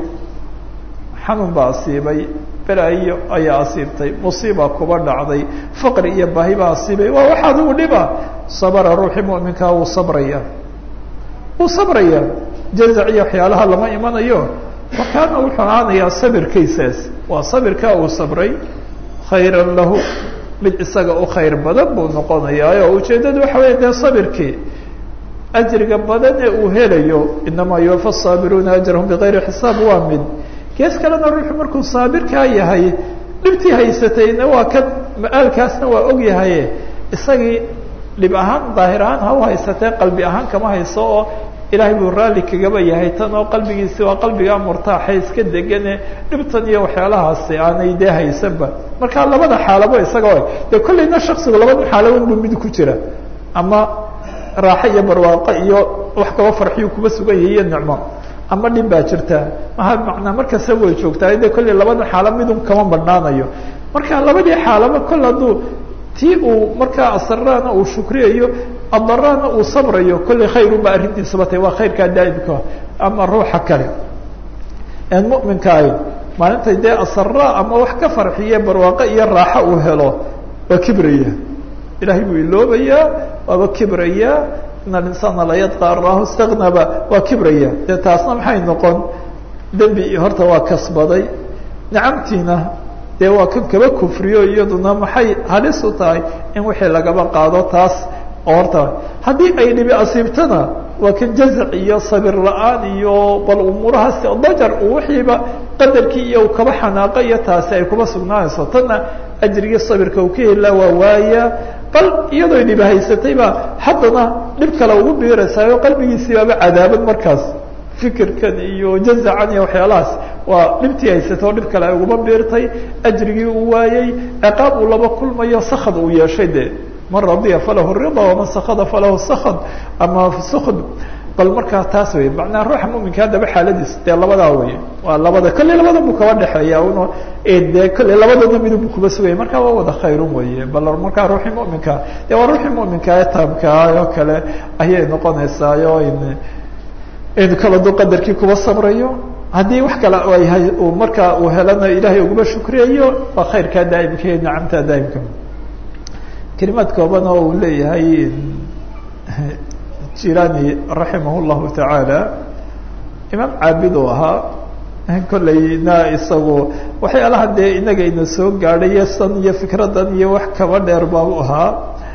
Speaker 1: xanuun baa asiibay belaayo ayaa asiibtay musiiba kuba dhacday faqri iyo baahi baa asiibay waa wax adigu dhiba sabra ruuxii mu'minkaa wuu sabraya wuu sabraya jazac iyo waxyaalaha lama imanayo wakaana wuxuu ahaanayaa sabirkaysaas waa sabirkaa uu sabray khayran lahu mid isaga u khayr badan buu noqonayaa oo ujeeddadu waxa weya dee sabirkii ajriga badan ee uu helayo inamaa yuwafa saabiruuna ajrahum bigayri xisaab waa mid gees kalena ruuxu markuu saabirkaa yahay dhibtii haysatayna waa kan ma-aalkaasna waa og yahaye isagii dhib ahaan daahir ahaan ha u haysatee qalbi ahaan kama hayso oo ilaahay buu raalli kagaba yahay tan oo qalbigiisi waa qalbigaa murtaaxa iska degane dhibtan iyo waxyaalahaasi aanay dee haysanba marka labada xaalabo isaga dee kollayna shaksigu labada xaalaban buu mid ku jira ama raaxo iyo barwaaqo iyo wax kaba farxiyu kuba sugan yahay iyo nicmo ama dhib baa jirta maha macnaa markasta way joogtaa de kollay labada xaalo midun kama badhnaanayo marka labadii xaalaba kol hadduu tii uu markaa asaraana uu shukriyayo adaraana uu sabrayo kollay khayrunba arrintiisaba tahy waa khayrkaa daa'imka ama ruuxa kale en mu'minka ahy maalintay dee asara ama wax ka farxiye barwaaqo iyo raaxo uu helo waa kibraya ilahay buu iloobayaa waaba kibraya in alinsana la yadqa arahu istagnaba waa kibraya dee taasna maxay noqon dembi horta waa kasbaday nicamtiina dee waa kan kaba kufriyo iyaduna maxay halis u tahay in wixii lagaba qaado taas oo horta haddii ay dhibi asiibtana waa kan jazac iyo sabir la-aan iyo bal umuurahaas dajar uu wixiiba qadarkii iyo u kaba xanaaqa iyo taasi ay kuba sugnaanayso tanna ajrigii sabirka uu ka helaa waa waaya bal iyadoo dhibi haysatayba haddana dhib kale ugu biiraysayo qalbigiisii baaba cadaabad markaas fikirkan iyo jazacan iyo waxyaalahaas waa dhibtii haysatay oo dhib kale ay uguma biirtay ajrigii uu waayey ciqaab uu laba kulmayo sakad uu yeeshay de man radiya falahu rida waman sakada falahu sakad ama sukd bal markaa taas wey macnaa ruuxa muminka haddaba xaaladiis dee labadaa wey waa labada kolley labada buu kaba dhexeeya un dee kolley labadooda midub kuba sugaya marka waa wada khayrun weye bal markaa ruuxii muminka dee waa ruuxii muminka ee taamkaa oo kale ayay noqonaysaayo in kala du qadarkii kuba sabrayo haddii wax kale ayhay uu markaa uu helana ilaahay uguma shukriyayo waa khayrkaa daa'imka iyo nicamtaa daa'imka kelimaad kooban oo uu leeyahay jirani raximah llahu tacaala imaam caabid uu ahaa kollayna isagu waxyaalaha dee inaga ina soo gaadhay san iyo fikradan iyo wax kaba dheer baabu ahaa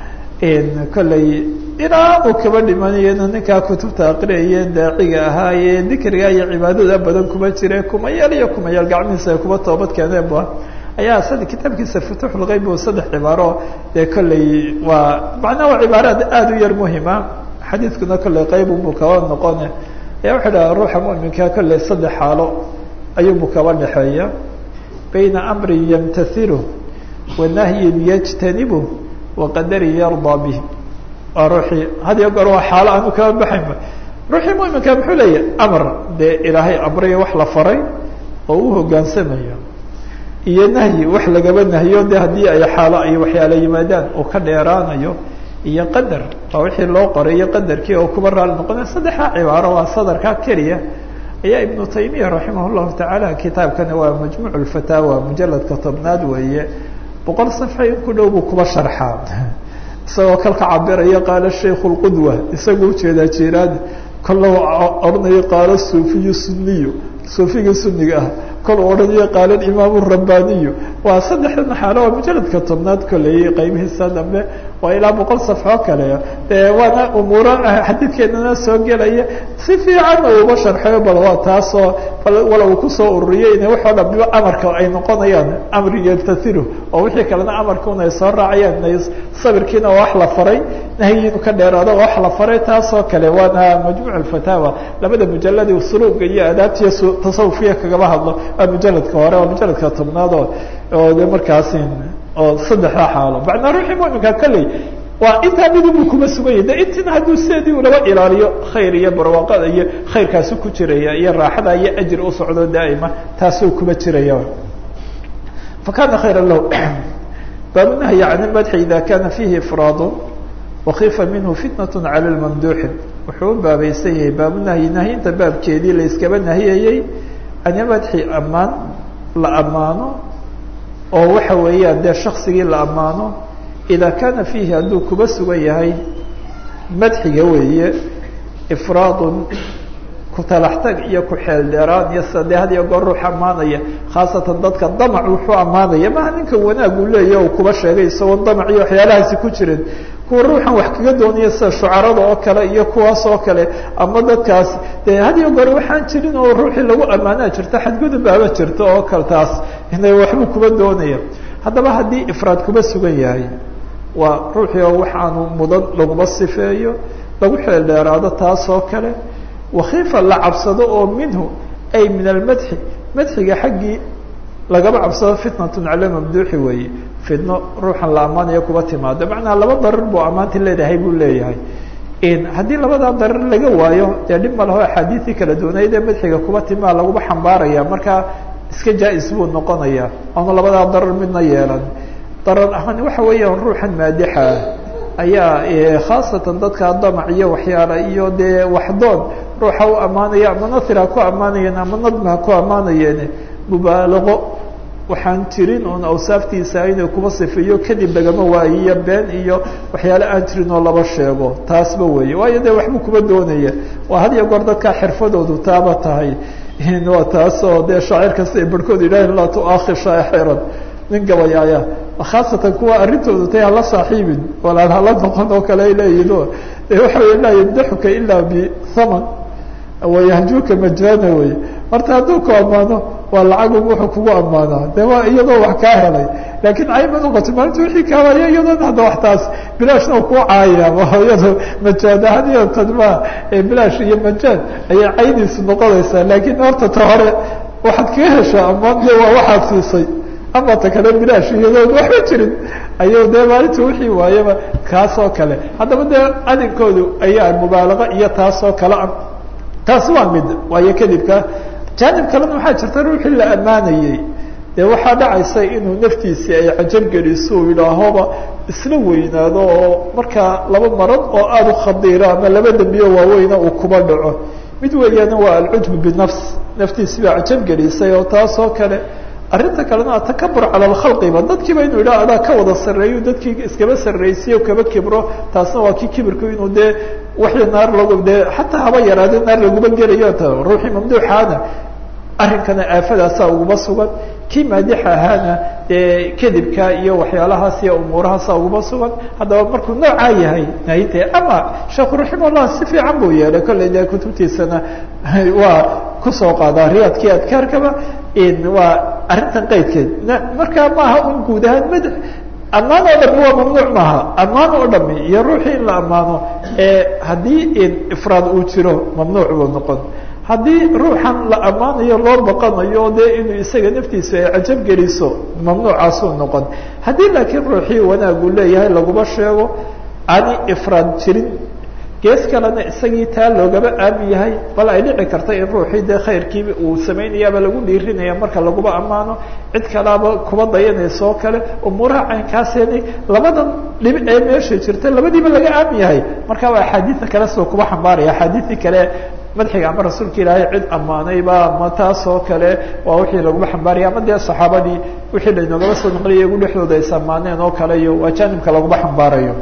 Speaker 1: kollay ilaa uu kaba dhimanayena ninkaa kutubta aqriyaye daaciga ahaaye dikriga iyo cibaadada badan kuma jire kumayaal iyo kumayaal gacmihiisa ay kuba toobad keeneenba ayaa sad kitaabkiisa futuxulgeyb o saddex cibaaro dee kollay waa macnaa waa cibaaraad aada u yar muhima xadiidkuna kollay qeybubu kaba noqone ayaa wuxuu dhaha ruuxa muminka kollay saddex xaalo ayuubu kaba dhexeeya bayna amrin yamtasilu wa nahyin yajtanibu wa qadarin yardaa bih waa ruuxii had iyo goor waa xaalo aanu kaba baxaynba ruuxii muminka muxuu leeyahy amar dee ilaahay amriyo wax la faray oo u hogaansamayo iyo nahyi wax lagaba nahyo de haddii ay xaalo ay waxyaala yimaadaan oo ka dheeraanayo iyo qadar waa wixii loo qoray iyo qadarkii oo kuba raali noqonaya saddexdaa cibaaro waa sadarka keliya ayaa ibnu taymiya raximah llahu tacaala kitaabkani waa majmuuc lfataawa mujaladka tobnaad weeye boqol safxa in ku dhow buu kuba sharxaa isagoo kalka cabiraya qaala shaykhu lqudwa isagu ujeedaa jeeraad kolla odhanayo qaala suufiyu suniyu suufiga suniga ah kol odhanayo qaala imaamu rabbaniyu waa saddexdan xaalo waa mujaladka tobnaad koley qaybihiisa dambe waa ilaa boqol safxo kale de waana umuuro xadiidkeenana soo gelaya si fiican uba sharxayo bal waa taasoo wala uu kusoo ururiyey in waxoo dhan biba amarka ay noqonayaan amri yaltasiru oo wixii kalena amarkuna ay soo raacayaan sabirkiina waa wax la faray nahyiinu ka dheeraado waa wax la faray taasoo kale waana majmuuc alfataawa labada mujaladi suluuga iyo adaabtiiyo tasawufiya kagaba hadlo waa mujaladka hore waa mujaladka tobnaad oo oo de markaasi oo saddexda xaalo macnaa ruuxii muminka kolley waa intaa midubu kuma suganya de intina hadduu sideedii ulaba ilaaliyo khayr iyo barwaaqada iyo khayrkaasi ku jiraya iyo raaxada iyo ajir u socdo daa'ima taasuu kuma jiraya fakana khayra lahu baabunahyi can ilmadxi ida kana fihi ifraadu wakifa minhu fitnat cala lmamduuxi wuxuu u baabaysan yahay baabunahyi nahyinta baabkeedii la iskaba nahiyayey can ilmadxi ammaan la ammaano oo waxa weeyaan dee shaksigii la ammaano idaa kaana fiihi hadduu kuba sugan yahay madxiga weeye ifraadun ku-talaxtag iyo ku-xeel dheeraan iyo sade had iyo goor ruux ammaanaya khaasatan dadka damac wuxuu ammaanaya maha ninka wanaag uu leeya u kuba sheegay isagoo damac iyo waxyaalahaasi ku jirin kuwa ruuxan wax kaga doonaya sida shucarada oo kale iyo kuwaas oo kale ama dadkaas dee hadiyo goore waxaan jirin oo ruuxii lagu ammaanaa jirta xadgudub baaba jirta oo kale taas ina waxbuu kuba doonaya haddaba haddii ifraad kuba sugan yahay waa ruuxii oo waxaanu mudan laguma sifeeyo lagu xeel dheeraado taas oo kale wakiifa la cabsado oo minhu ay min almadxi madxiga xaggii lagaba cabsado fitnatun cala mamduuxi weeye fitno ruuxan la ammaanayo kuba timaado macnaa laba darar buu ammaanti leedahay buu leeyahay haddii labadaa darar laga waayo dee dhib ma laho axaadiisii kala duwanayd ee madxiga kuba timaa laguba xambaaraya markaa iska jaa-is buu noqonaya oonu labadaa darar midna yeelan darar ahaan waxa weeyaan ruuxan maadixa ah ayaa khaasatan dadka damac iyo waxyaala iyo dee waxdoon ruuxa u ammaanaya ama nasir ha ku ammaanayeen ama nadmi ha ku ammaanayeen mubaalago waxaan jirin oon awsaaftiisa inay kuba sifeeyo kadib lagama waayiyo been iyo waxyaale aan jirin oo laba sheego taasba weeye waayo dee waxbuu kuba doonaya waa had iyo goor dadkaa xirfadoodu taaba tahay waa taasoo dee shaacir kasta ay barhkood yidhaaheen laa tuaakhir shaaxiran nin gabayaaya khaasatan kuwa arrintoodu tay hala saaxiibin walaan hala noqon oo kale ay leeyihin o de waxa wey laa yamdaxuka ilaa bithaman wayahjuuka majana wey horta hadduu ku ammaano waa lacag wuxuu kugu ammaanaa de waa iyadoo wax kaa helay laakiin cayb noqoto maalinta wixii kaawaya iyadoona hadda wax taas bilaashna ku caaya iyado majaad ahaan iyo tadma bilaash iyo majaad ayay caydiisu noqonaysaa laakiin horta ta hore waxaad kaga heshaa ammaan de waa waxaad siisay ama ta kale bilaash iyadoon waxba jirin ayuu dee maalinta wixii waayaba kaas oo kale haddaba dee adinkoodu ayaa mubaalaqa iyo taas oo kale ah taas waa mid waayo kadibka jaanib kalena waxaa jirta ruuxii la ammaanayey dee waxaa dhacaysa inuu naftiisii ay cajab geliso uu yidhaahoba isla weynaado oo markaa laba marad oo aada u khadiira ama laba dembiyo waaweyna uu kuba dhaco mid weeyaana waa alcujbu binafs naftiisi baa cajab gelisay oo taas oo kale arrinta kalena atakabur cala alkhalqiba dadkiiba inuu yidhaha adaa ka wada sarreeyo dadkii iskaba sarraysiyo kaba kibro taasna waa kii kibirku inuu dee waxii naar lagu dee xataa haba yaraade naar laguma gelayo ta ruuxii mamduuxaana arrinkana aafadaasaa uguma sugan kii maadixa ahaana dee kadibka iyo waxyaalahaas iyo umuurahaasa uguma sugan haddaba markuu noocaa yahay nahinte ama sheekhu raximahullah si fiican buu yeelay kolley dee kutubtiisana waa kusoo qaadaa riyaadkii adkaarkaba waa arrintan qaydkeed markaa maaha un guud ahaan mad ammaan oo dhami waa mamnuuc maaha ammaan oo dhami iyo ruuxii in la ammaano haddii ifraad uu jiro mamnuuc buu noqon haddii ruuxan la ammaanayo loo baqanayo dee inuu isaga naftiisa ay cajab geliso mamnuucaasuu noqon haddii laakiin ruuxii wanaagu leeyahay laguma sheego ani ifraad jirin gees kalena isagii taa loogaba aamin yahay bal ay dhici karta in ruuxii dee khayrkii uu samaynayaaba lagu dhiirinaya marka laguba ammaano cid kalaaba kuba dayanaysa oo kale umuuraha caynkaaseni labadan dhib ee meesha jirta labadiiba laga aamin yahay marka waa axaadiida kale sidoo kuba xambaaraya axaadiidii kale madxiga ama rasuulka ilaahay cid ammaanayba ama taas oo kale waa wixii laguma xambaaraya ama dee saxaabadii wixii lainoogaba soo naqliya iyagu dhexdooda is ammaaneen oo kale iyo waa jaanibka laguma xambaarayo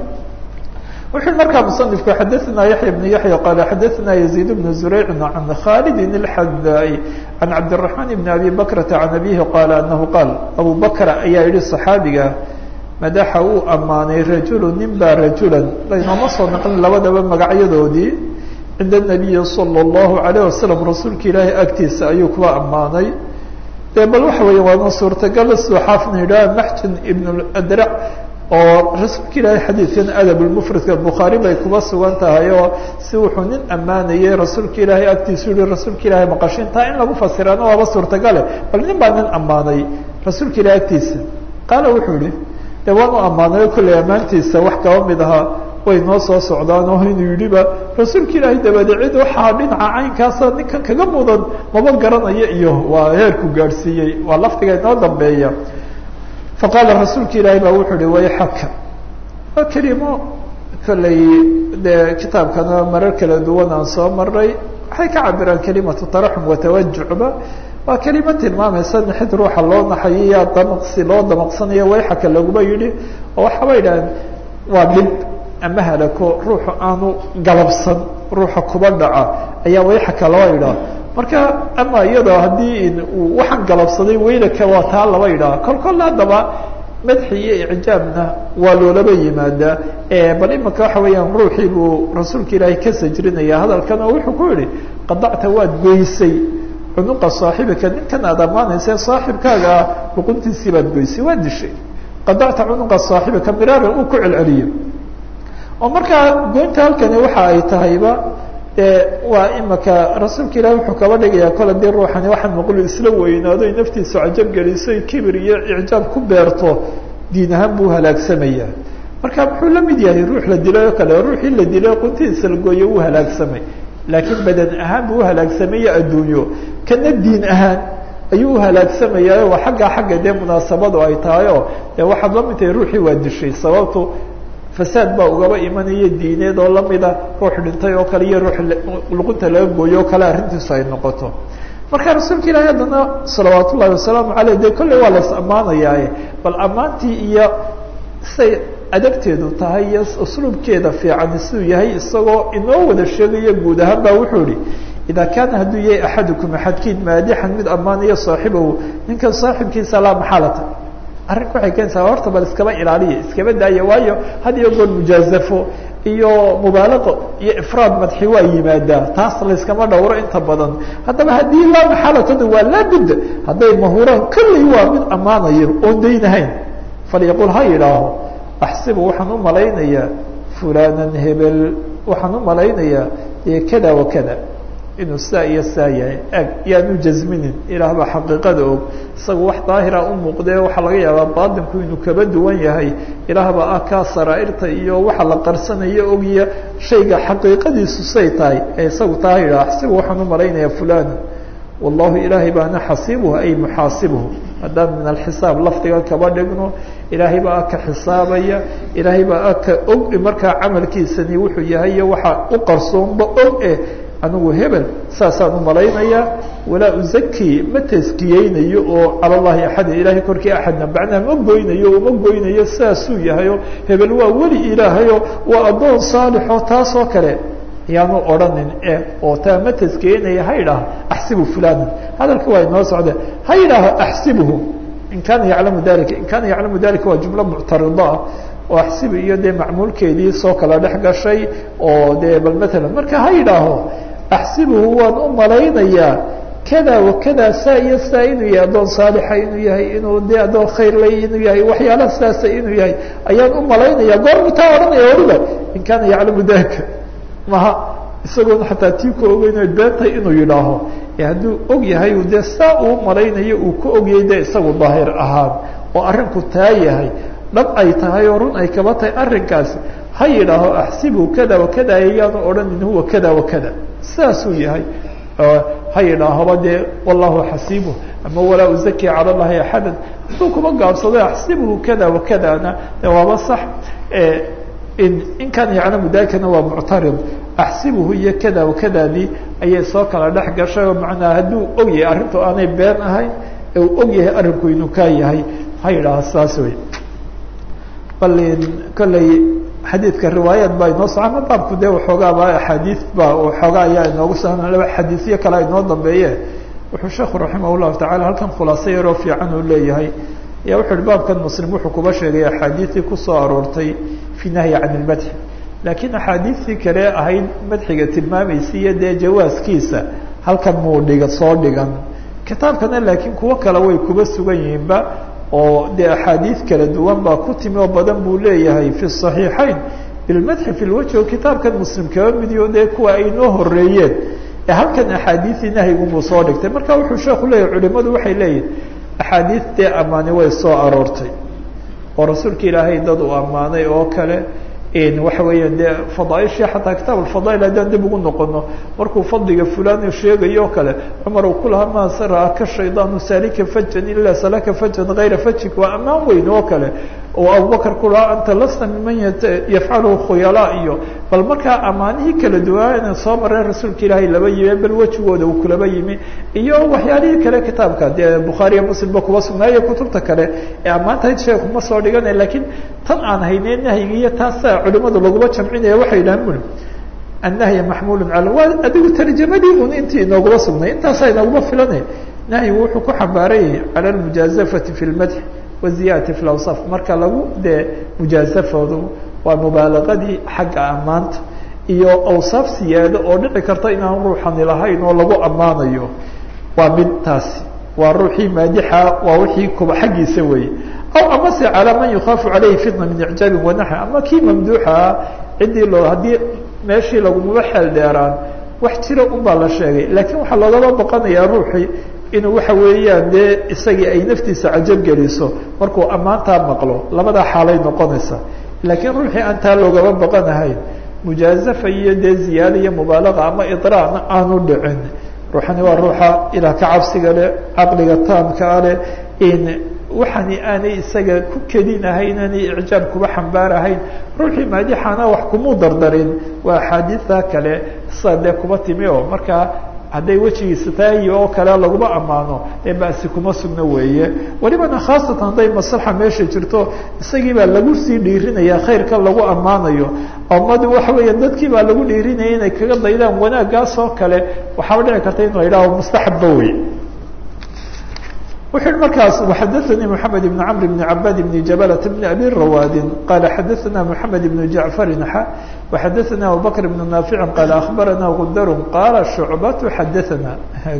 Speaker 1: wuxuu markaa musanifku xadaثna yaحya بن yaحya qala xadaثna يزيد بن زurayc عan khالد الxadاء عan cabdالرحمن بن أbي بكرةa عan أbيه qala أنه qاal abu bكر ayaa yihi صxaabiga madaxa uu ammaanay rajul nin ba rajula laynooma soo naqlin labadaba magacyadoodii cinda النabiyi slى الlaهu عalيه waسلم rasuulka ilaahay agtiisa ayuu kuwa ammaanay de bal waxa weya waana suurtagal siduu xaafidna yidhaha maxjin ibn اdrع oo rasuulka ilaahay xadiidkan adab lmufradka bukhaari bay kuba sugan tahay oo si wuxuu nin ammaanayey rasuulka ilaahay agtiisu yihi rasuulka ilaahay maqashintaa in lagu fasiraana waaba suurtagale bal nin baa nin ammaanay rasuulka ilahay agtiisa qaala wuxuu yihi de waan u ammaanayo kolley ammaantiisa wax kaba mid ahaa way noo soo socdaan oo inuu yidhiba rasuulka ilaahay dabade cid waxaa dhinaca caynkaasa ninkan kaga mudan maba garanayo iyo waa heerku gaadhsiiyey waa lafdiga inoo dambeeya faqaala rasuulka ilaahay baa wuxuu uhi wayxaka waa kelimo kolley dee kitaabkana marar kala duwan aan soo maray waxay ka cabiraan kelimatu taraxum watawajucba waa kelimo tilmaamaysa nixid ruuxa loo naxayo yaa damaqsi loo damaqsanayo wayxaka laguma yidhi oo waxaaba yidhaaheen waa dhib ama halako ruuxu aanu galabsan ruuxa kuba dhaca ayaa wayxaka loo yidhaha marka ama iyadoo haddii uu waxaan galabsaday weylaka waa taa laba yidhaha kol kol haddaba madxi iyo icjaabna waa loolaba yimaadaa bal imika waxa weeyaan ruuxii buu rasuulka ilaahay ka sajrinaya hadalkan oo wuxuu ku yihi qadacta waad goysay cunuqa saaxibika ninkan aad ammaanaysa saaxibkaaga ah luquntiisii baad goysay waad dishay qadacta cunuqa saaxibika miraaran uu ku celceliyo oo markaa goynta halkani waxa ay tahayba waa imika rasuulka ilahi wuxuu kaba dhigayaa kole dii ruuxani waxaan maqlu isla weynaado ay naftiisu cajab geliso ay kibir iyo icjaab ku beerto diin ahaan buu halaagsamaya marka muxuu la mid yahay ruux la dilay oo kale ruuxii la dilay quntidiisa la gooyo wuu halaagsamay laakiin badan ahaan buu uhalaagsamaya adduunyo kana diin ahaan ayuu uhalaagsamaya waa xaggaa xagga dee munaasabadu ay tahay oo dee waxaad la mid tahay ruuxii waa dishay sababtu fasaad baa ugaba imanaya diineed oo lamida ruux dhintay oo kale iyo ruux luqunta laga gooyo oo kale arrintiisu ay noqoto marka rasuulka ilaahi haddana salawaat ullahi wasalaamu aleyh de kolley waa las ammaanayaaye bal ammaantii iyo say adabteedu tahay iyo usluubkeeda fiican siduu yahay isagoo inoo wada sheegaya guud ahaan ba wuxuu ihi idaa kaana hadduu yahay axadukum axadkiin maadixan mid ammaanayo saaxibahu ninkan saaxibkiisa laa maxaalata arrinku waxay keenaysaa horta bal iskaba ilaaliya iskaba daaya waayo had iyo goor mujaazafo iyo mubaalaqo iyo ifraad madxi waa yimaadaa taas layskama dhowro inta badan haddaba haddii laa maxaalatada waa laabudda hadday mahuraan kolley waa mid ammaanayo oon daynahayn falyaqul ha yidhaaho axsibu waxaan u malaynayaa fulanan hebel waxaan u malaynayaa dee kada wa kada inuu saa iyo saa yahay ag yaanu jasminin ilaah baa xaqiiqada og isaga wax daahira u muuqdee waxaa laga yaabaa baatinku inuu kaba duwan yahay ilaah baa ah kaa saraa'irta iyo waxa la qarsanayo ogya shayga xaqiiqadiisu say tahay ee isagu taa yidhaha axsibu waxaan u malaynayaa fulana wallahu ilaahay baana xasiibuhu ay muxaasibuhu haddaan min alxisaab lafdiga kaba dhigno ilaahay baa aka xisaabaya ilaahay baa aka og markaa camalkiisani wuxuu yahay iyo waxa u qarsoonba og eh anigu hebel saasaan u malaynayaa walaa uzaki ma taskiyeynayo oo cala llahi axada ilaahay korkii axadna macnaha ma goynayo uma goynayo saasuu yahayo hebel waa weli ilaahayo waa addoon saalixoo taasoo kale ayaanu odhanin e oo taa ma taskiyeynaya ha idhaaho axsibu fulanan hadalka waa inoo socde ha idhaaho axsibuhu in kaana yaclamu dalika in kaana yaclamu dalika waa jumlo muctarida ah oo axsibu iyo dee macmuulkeedii soo kala dhex gashay oo dee bal matalan marka ha idhaaho axsibuhu waan u malaynayaa kada wa kada saa iyo saa inuu yahay addoon saalixa inuu yahay inuu dee addoon khayrlay inuu yahay waxyaala saasa inuu yahay ayaan u malaynaya goormu taa odhanaya waliba in kaana yaclamu dalika maha isagoon xataa tii ku ogeyno beentay inuu yidhaaho e hadduu og yahay dee saa uu malaynayo uu ka ogyay dee isagu daahir ahaan oo arrinku taa yahay dhab ay tahay oo run ay kaba tahay arrinkaasi ha yidhaaho axsibu kada wa kada ayaanu odhanin huwa kada wa kada saasuu yahay ha yidhaahoba dee wallahu xasiibuh ama walaa uzaki cala llahi axadan hadduu kuma gaabsado axsibuhu kada wa kadana de waaba sax in in kaana yaclamu dalikana waa muctarid axsibuhu iyo kada wa kadadii ayay soo kala dhex gashay oo macnaa hadduu og yahay arrintu aanay been ahayn ee uu og yahay arrinku inuu kaa yahay ha yidhaaho saas wey bal kolley xadiidka riwaayaat baa inoo so ama baabku dee waxoogaaba axaadiid ba waxoogaa ayaa inoogu sa laba xadiisyo kale inoo dambeeye wuxuu sheekhu raximah llahu tacala halkan khulaaso yaroo fiican uu leeyahay ayaa wuxu uhi baabkan muslim wuxuu kuba sheegay axaadiistii kusoo aroortay fi nahyi can ilmadxi laakiin axaadiistii kale ahayd madxiga tilmaamaysa iyo dee jawaaskiisa halkan muu dhiga soo dhigan kitaabkana laakiin kuwo kale way kuba sugan yihiinba oo dee axaadiid kala duwan baa ku timi oo badan buu leeyahay fi صaxiixayn bilmadxi fi lwajhi oo kitaabkan muslim kaba midiyo dee kuwa ay noo horeeyeen ee halkan axaadiidii nahyigunbuu soo dhigtay marka wuxuu sheeku leeyahy culimadu waxay leeyihin axaadiid dee ammaani way soo aroortay oo rasuulka ilaahay dad uu ammaanay oo kale waxa weeyaan dee fadaaishii xataa kitaab alfadaail haddaan dib ugu noqono markuu fadliga fulan sheegayo o kale cumar uu ku lahaa ma saraka shaydaanu salika fajan ila salaka fajan gayra fajik waa ammaan weyn oo kale oo abubakar ku lahaa anta lasta miman yafcalu khuyalaa iyo bal markaa ammaanihii kala duwaana soo mareen rasuulka ilaahay laba yimi bal wejigooda uu kulaba yimi iyo waxyaalihii kale kitaabka dee bukhaariya muslimba kuba sugnaayo kutubta kale ee ammaantahayd sheeku ma soo dhigana lakiin tan aan haynay nahyiga iyo taasa culimadu laguma jamcinaya waxay yidhahan buli annahya maxmuulu cala waa adigu tarjamadii un intii inooguma sugnay intaasaa inooguma filana nahyigu wuxuu ku xambaaran yahay cala almujaazafati fi lmadxi waziyaadati fi lawsaaf marka lagu dee mujaasafoodu waa mubaalaqadii xagga ammaanta iyo awsaaf siyaado oo dhici karta inaan ruuxani lahayn oo lagu ammaanayo waa mid taasi waa ruuxii maadixa waa wixii kuba xaggiisa weeye aw amase calaa man yukhaafu calayhi fitna min icjaabin wanaxwi ama kii mamduuxaa ciddii loo haddii meeshii lagumaba xeel dheeraan wax jira un baa la sheegay laakiin waxaa loogaba boqanayaa ruuxii inuu waxa weeyaan dee isagii ay naftiisa cajab geliso markuu ammaantaa maqlo labadaa xaalay noqonaysa laakiin ruuxii aan taa loogaba boqanahayn mujaazafa iyo dee ziyaada iyo mubaalaga ama idraacna aanu dhicin ruuxani waa ruuxa ilaah ka cabsiga leh caqliga taamkaa leh in waxani aanay isaga ku kedinahayn aanay icjaab kuba xambaarahayn ruuxii maadixana wax kumuu dardarin waa axaadiida kale sida dee kuba timi oo markaa hadday wejigiisa tahay oo kale laguma ammaano dee basi kuma sugno weeye welibana khaasatan hadday maslaxa meesha jirto isagii baa lagu sii dhiirinaya khayrka lagu ammaanayo umadi waxa weeya dadkii baa lagu dhiirinaya inay kaga daydaan wanaaggaas oo kale waxaaba dhici karta in la yidhaho mustaxabba wey wuxu uhi markaas xadaثnii mحamed بn cmr بn cabad بn jabalة بn abi rawaadin qala xadaثna mحamed بn jaعfari xa وxadaثna abubakr بn naafici qala aخbarana gundar qala shucbat xadaثna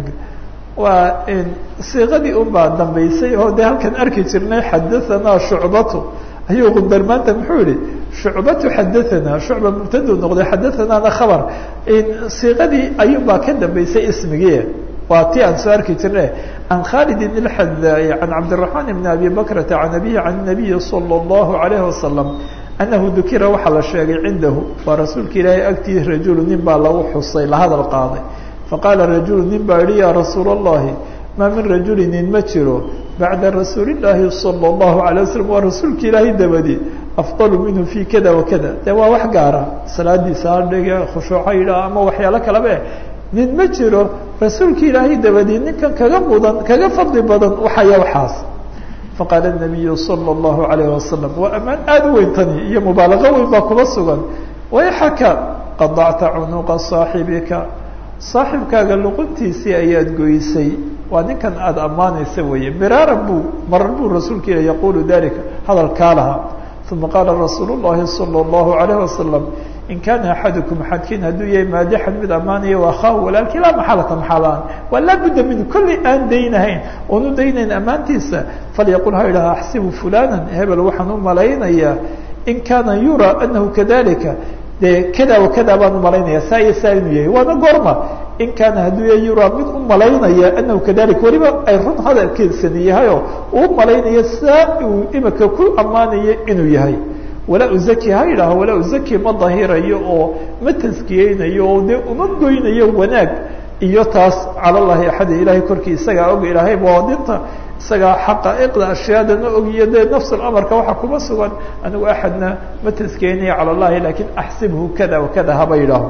Speaker 1: waa siiqadii un baa dambeysay oo de halkan arki jirnay xadaثana shucbatu ayuu gundar maanta muxuu yihi shucbatu xadaثana shucba mubtadu noqday xadaثanana khabr siiqadii ayun baa ka dambeysay ismigii waa ti aan soo arki jirne can khalid bn اxadaai can cabdiلرaحman bn abi bakrata can abihi can الnabiyi salى الlahu عalayه wasalam anahu dukira waxaa la sheegay cindahu waa rasuulka ilaahay agtii rajulu nin baa lagu xusay la hadal qaaday faqaala rajulu nin baa yihi ya rasuul الlahi maa min rajuli nin ma jiro bacda rasuuli الlahi salى الlahu عalيه wasalam waa rasuulka ilaahay dabadi afضal minhu fi kada wakada de waa wax gaara salaadiisa adhiga khushuuca yidhaah ama waxyaalo kalaba nin ma jiro rasuulka ilaahay dabadii ninkan kaga mudan kaga fadli badan waxaya waxaas faqaala الnabiyu salى الlahu عalayه wasalam waa ammaan aada u weyn tani iyo mubaalaqo weyn baa kuba sugan wayxaka qadacta cunuqa saaxibika saaxibkaaga luquntiisii ayaad goysay waa ninkan aada ammaanaysa weeye miraaran buu marar buu rasuulka ilah yaqulu dalika hadalkaa lahaa uma qaala rasuul الlahi salى الlahu عalayه wasalam in kaana axadukum axadkiin hadduu yahay maadixan mid ammaanaya waa khaa walaalkii laa maxalata maxalaan waa laabudda minhu kollay aan daynahayn oon u daynayn ammaantiisa falyaqul ha idhaha axsibu fulana hebel waxaan u malaynayaa in kaana yuraa anahu kadalika dee kada wa kada baan u malaynaya saa iyo saa inuu yahay waana goorma in kaana hadduu yahay yuraa mid u malaynaya anahu kadalika weliba ay run hadalkiisani yahayoo uu malaynaya saa uu imika ku ammaanayo inuu yahay walaa uzaki ha yidhaaho walaa uzaki ma dahirayo oo ma taskiyeynayo oo dee uma goynayo wanaag iyo taas cala llahi axada ilaahay korkii isagaa og ilaahay baadinta isagaa xaqaa'iqda ashyaadana og iyo dee nafs amarka waxaa kuma sugan anigu axadna ma taskiyeynayo cala llahi lakin axsibhu kada wakada haba yidhaaho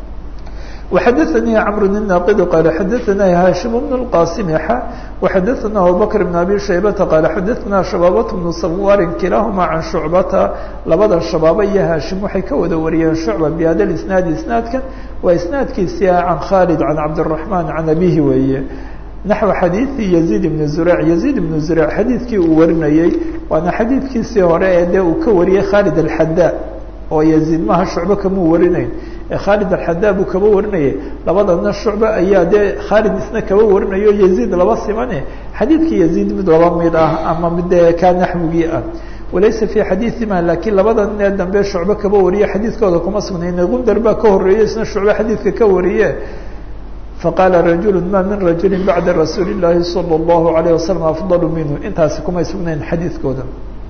Speaker 1: وxadثnي cمر الناqd qال xadثna hاشhم بن الqاsم x وxadثna abubكر بن أbي شhaybةa qال xadثna شhباaبة بن sawاr kilahma عan شhuعبata labada شhabaaba iyo hاشhim waxay ka wada wariyeen شhuعبة بhada الاسناad isنaadkan waa isنaadkiisi can khالد عan cabدالرحمن عan abihi weeye naxو xadiiثi يزيد بن زurيع يزيد بن زurيع xadiidkii uu warinayey waana xadiidkiisii hore ee dee uu ka wariyey khالد الxadا oo يزيد maha شhuعبة kamuu warinayn khaalid alxadaa buu kaba warinayay labadana shucbe ayaa dee khaalid isna kaba warinayo yaziid laba simane xadiidkii yaziid mid laba mid ah ama mid kaa naxwigii ah walaysa fii xadiiثima lakiin labada nin ee dambe shucbe kaba wariye xadiidkooda kuma sugnayne gundar baa ka horeeye isna shucbe xadiidka ka wariye faqaala rajulu ma min rajuli bacda rasuuli الlahi salى الlahu عalيه wasalam afضal minhu intaasi kumay sugnayn xadiidkooda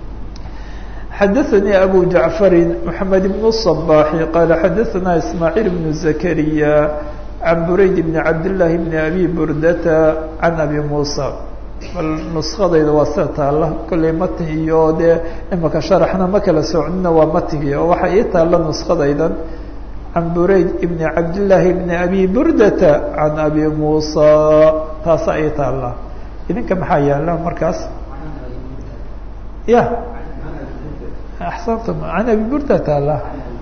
Speaker 1: xadaثnي أbو جaعفr محamed بن الصباح qال xadaثna إسmاعيل بن زكريا عن برayd بن cabd للahi بن أbي burdة عن أbي موسى bal نسkadayda waa sida taala kollay matn iyo dee imaka شharxna ma kala socnina waa matngi oo waxa ii taala نسkadaydan عan burayd بن cabd للahi بن أbي burdة عan أbي موسى taasa ii taala idinka maxaa yaala markaas ya axsanta can abi burda taala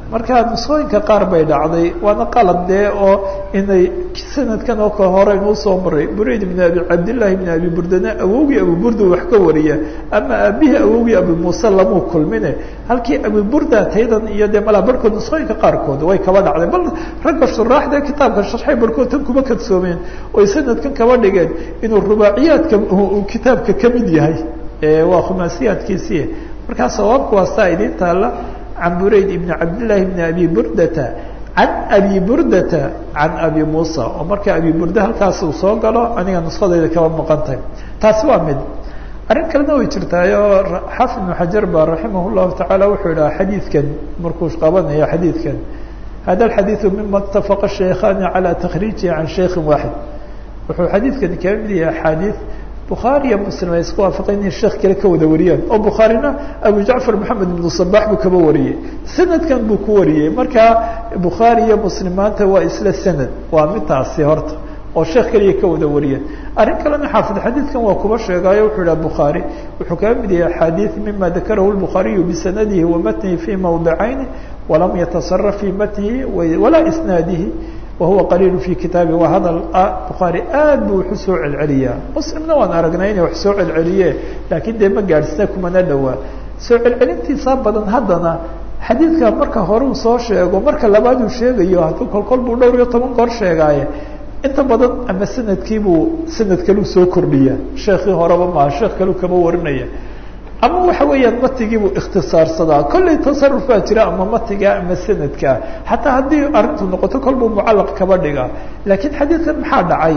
Speaker 1: marka nusqooyinka qaar bay dhacday waana qalad dee oo inay sanadkan oo kale hore inuu soo maray burayd ibn abi cabdillahi ibn abi burdana awowgii abu burda wax ka wariya ama aabihii awowgii abu muuse lamuu kulmine halkii abu burda taydan iyo dee malaa barhkood nusqooyinka qaarkood way kaba dhacday bal ragga shuraaxda kitaabka sharxay barhkood tan kuma kadsoomeen oy sanadkan kaba dhigeen inuu rubaaciyaadka kitaabka kamid yahay waa khumaasiyaadkiisii markaa sawaabku waa saa idin taalla can burayd ibn cabdillahi bni abi burdata can abi burdata can abi muusa oo marka abi burda halkaas uu soo galo aniga nuskhadayda kaba maqantahay taasi waa mid arrin kalena way jirtaayo xaafid ibnu xajar ba raximah llahu tacaala wuxuu idhaha xadiidkan markuu qabanayo xadiidkan hada alxadiidu mima itafaqa shaykhani calى takhriijihi can shaykhin waaxid wuxuu xadiidkani kaga mid yahay axaadiid bukhaari iyo muslim ay isku waafaqeen inay sheekh kale ka wada wariyaan oo bukhaarina abu jacfar maxamed ibnu sabax buu kaba wariyey sanadkan buu ku wariyey marka bukhaari iyo muslim maanta waa isla sanad waa midtaasi horta oo sheekh keliya ka wada wariyeen arrin kalena xaafid xadiidkan waa kuba sheegaayo wuxuu idhaha bukhaari wuxuu kaga mid yahay axaadiid mima dakarahu lbukhaariyu bisanadihi wa matnihi fi mawdicayni walam yatasaraf fi matnihi walaa isnaadihi wahuwa qaliil fi kitaabi waa hadal bukhaari aad buu wax usoo celceliyaa muslimna waan aragnay inay wax soo celceliye laakiin dee ma gaadhsina kumana dhowaa soo celcelintiisaa badan haddana xadiidka marka hore uu soo sheego marka labaad uu sheegayo hadduu kolkol buu dhowr iyo toban goor sheegaaye inta badan ama sanadkiibuu sanad kaleu soo kordhiya sheekii horeba maaha sheekh kaleu kama warinaya ama waxa weeyaan matigiibuu ikhtisaarsadaa kollay tasaruf baa jira ama matiga ama sanadka xataa haddii arrintu noqoto kol buu mucallaq kaba dhiga laakiin xadiidkan maxaa dhacay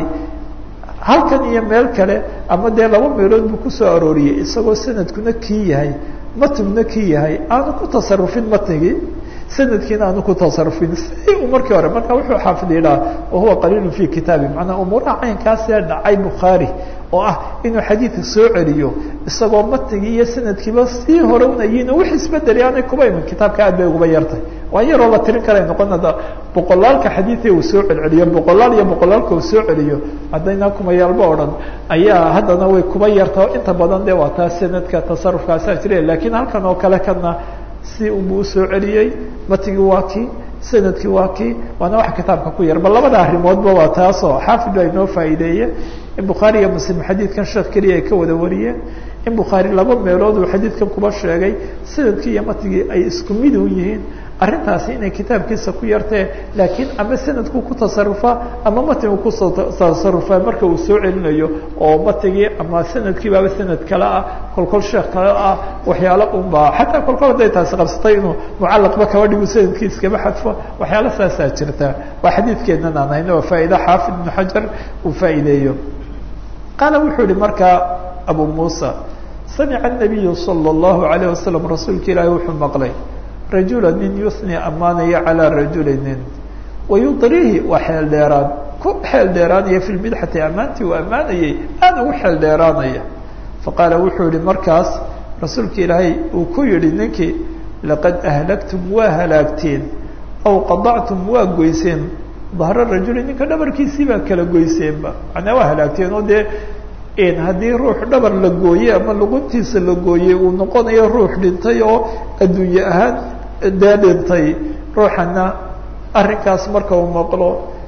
Speaker 1: halkan iyo meel kale ama dee laba meelood buu kusoo arooriyey isagoo sanadkuna kii yahay matiguna kii yahay aanu ku tasarufin matnigii sanadkiina aanu ku tasarufin si uu markii hore marka wuxuu xaafid yidhaha wahuwa qaliilu fi kitaabi macnaa umuuraha caynkaasee dhacay bukhaari oo ah inuu xadiidka soo celiyo isagoo matnigii iyo sanadkiiba sii hore unayiin oo wix isbedeli aanay kuba iman kitaabka aad bay uguba yartay waa yaroo la tirin karay noqon ada boqolaalka xadiidka uu soo celceliyo boqolaal iyo boqolaalka uu soo celiyo haddayna kumayaalba o dhan ayaa haddana way kuba yarta inta badan de waa taa sanadka tasarufkaasaa jira lakiin halkan oo kale kana si unbuu usoo celiyey matigii waa kii sanadkii waa kii waana wax kitaabka ku yar bal labada arrimoodba waa taasoo xaafid baa inoo faa'iideeye in bukhaari iyo muslim xadiidkan sheekh keliya ay ka wada wariyeen in bukhaari laba meelood uu xadiidkan kuba sheegay sanadkii iyo matigii ay isku mid u yihiin arrintaasi inay kitaabkiisa ku yartee laakiin ama sanadku ku tasarufaa ama matigu ku tasarufaa marka uu soo celinayo oo matigii ama sanadkiibaaba sanad kale ah kolkol sheekh kale ah waxyaalo unbaa xataa kolkol hadday taasi qabsatay inuu mucallaqba kaba dhigu sanadkiis kaba xadfo waxyaalo saasaa jirta waa xadiidkeennan aan hayno waa faa'iida xaafid ibnu xajar uu faa'iideeyo qaala wuxuu yihi markaa abu muusa samica الnabiyu salى الlahu عalayه wasalam rasuulka ilaahi wuxuu maqlay rajula nin yusni ammaanaya calىa rajuli nin wayudrihi waa xeel dheeraan ku xeel dheeraanaya fi lmidxati ammaantii uu ammaanayay aad ugu xeel dheeraanaya faqaala wuxuu yihi markaas rasuulka ilaahay uu ku yihi ninkii laqad ahlagtum waa halaagteen aw qadactum waa goyseen dahra rajuli ninka dhabarkiisii baa kala goyseenba macnaa waa halaagteen oo dee haddii ruux dhabar la gooye ama luguntiisa la gooye uu noqonayo ruux dhintay oo adduunye ahaan dee dhintay ruuxana arrinkaas marka uu maqlo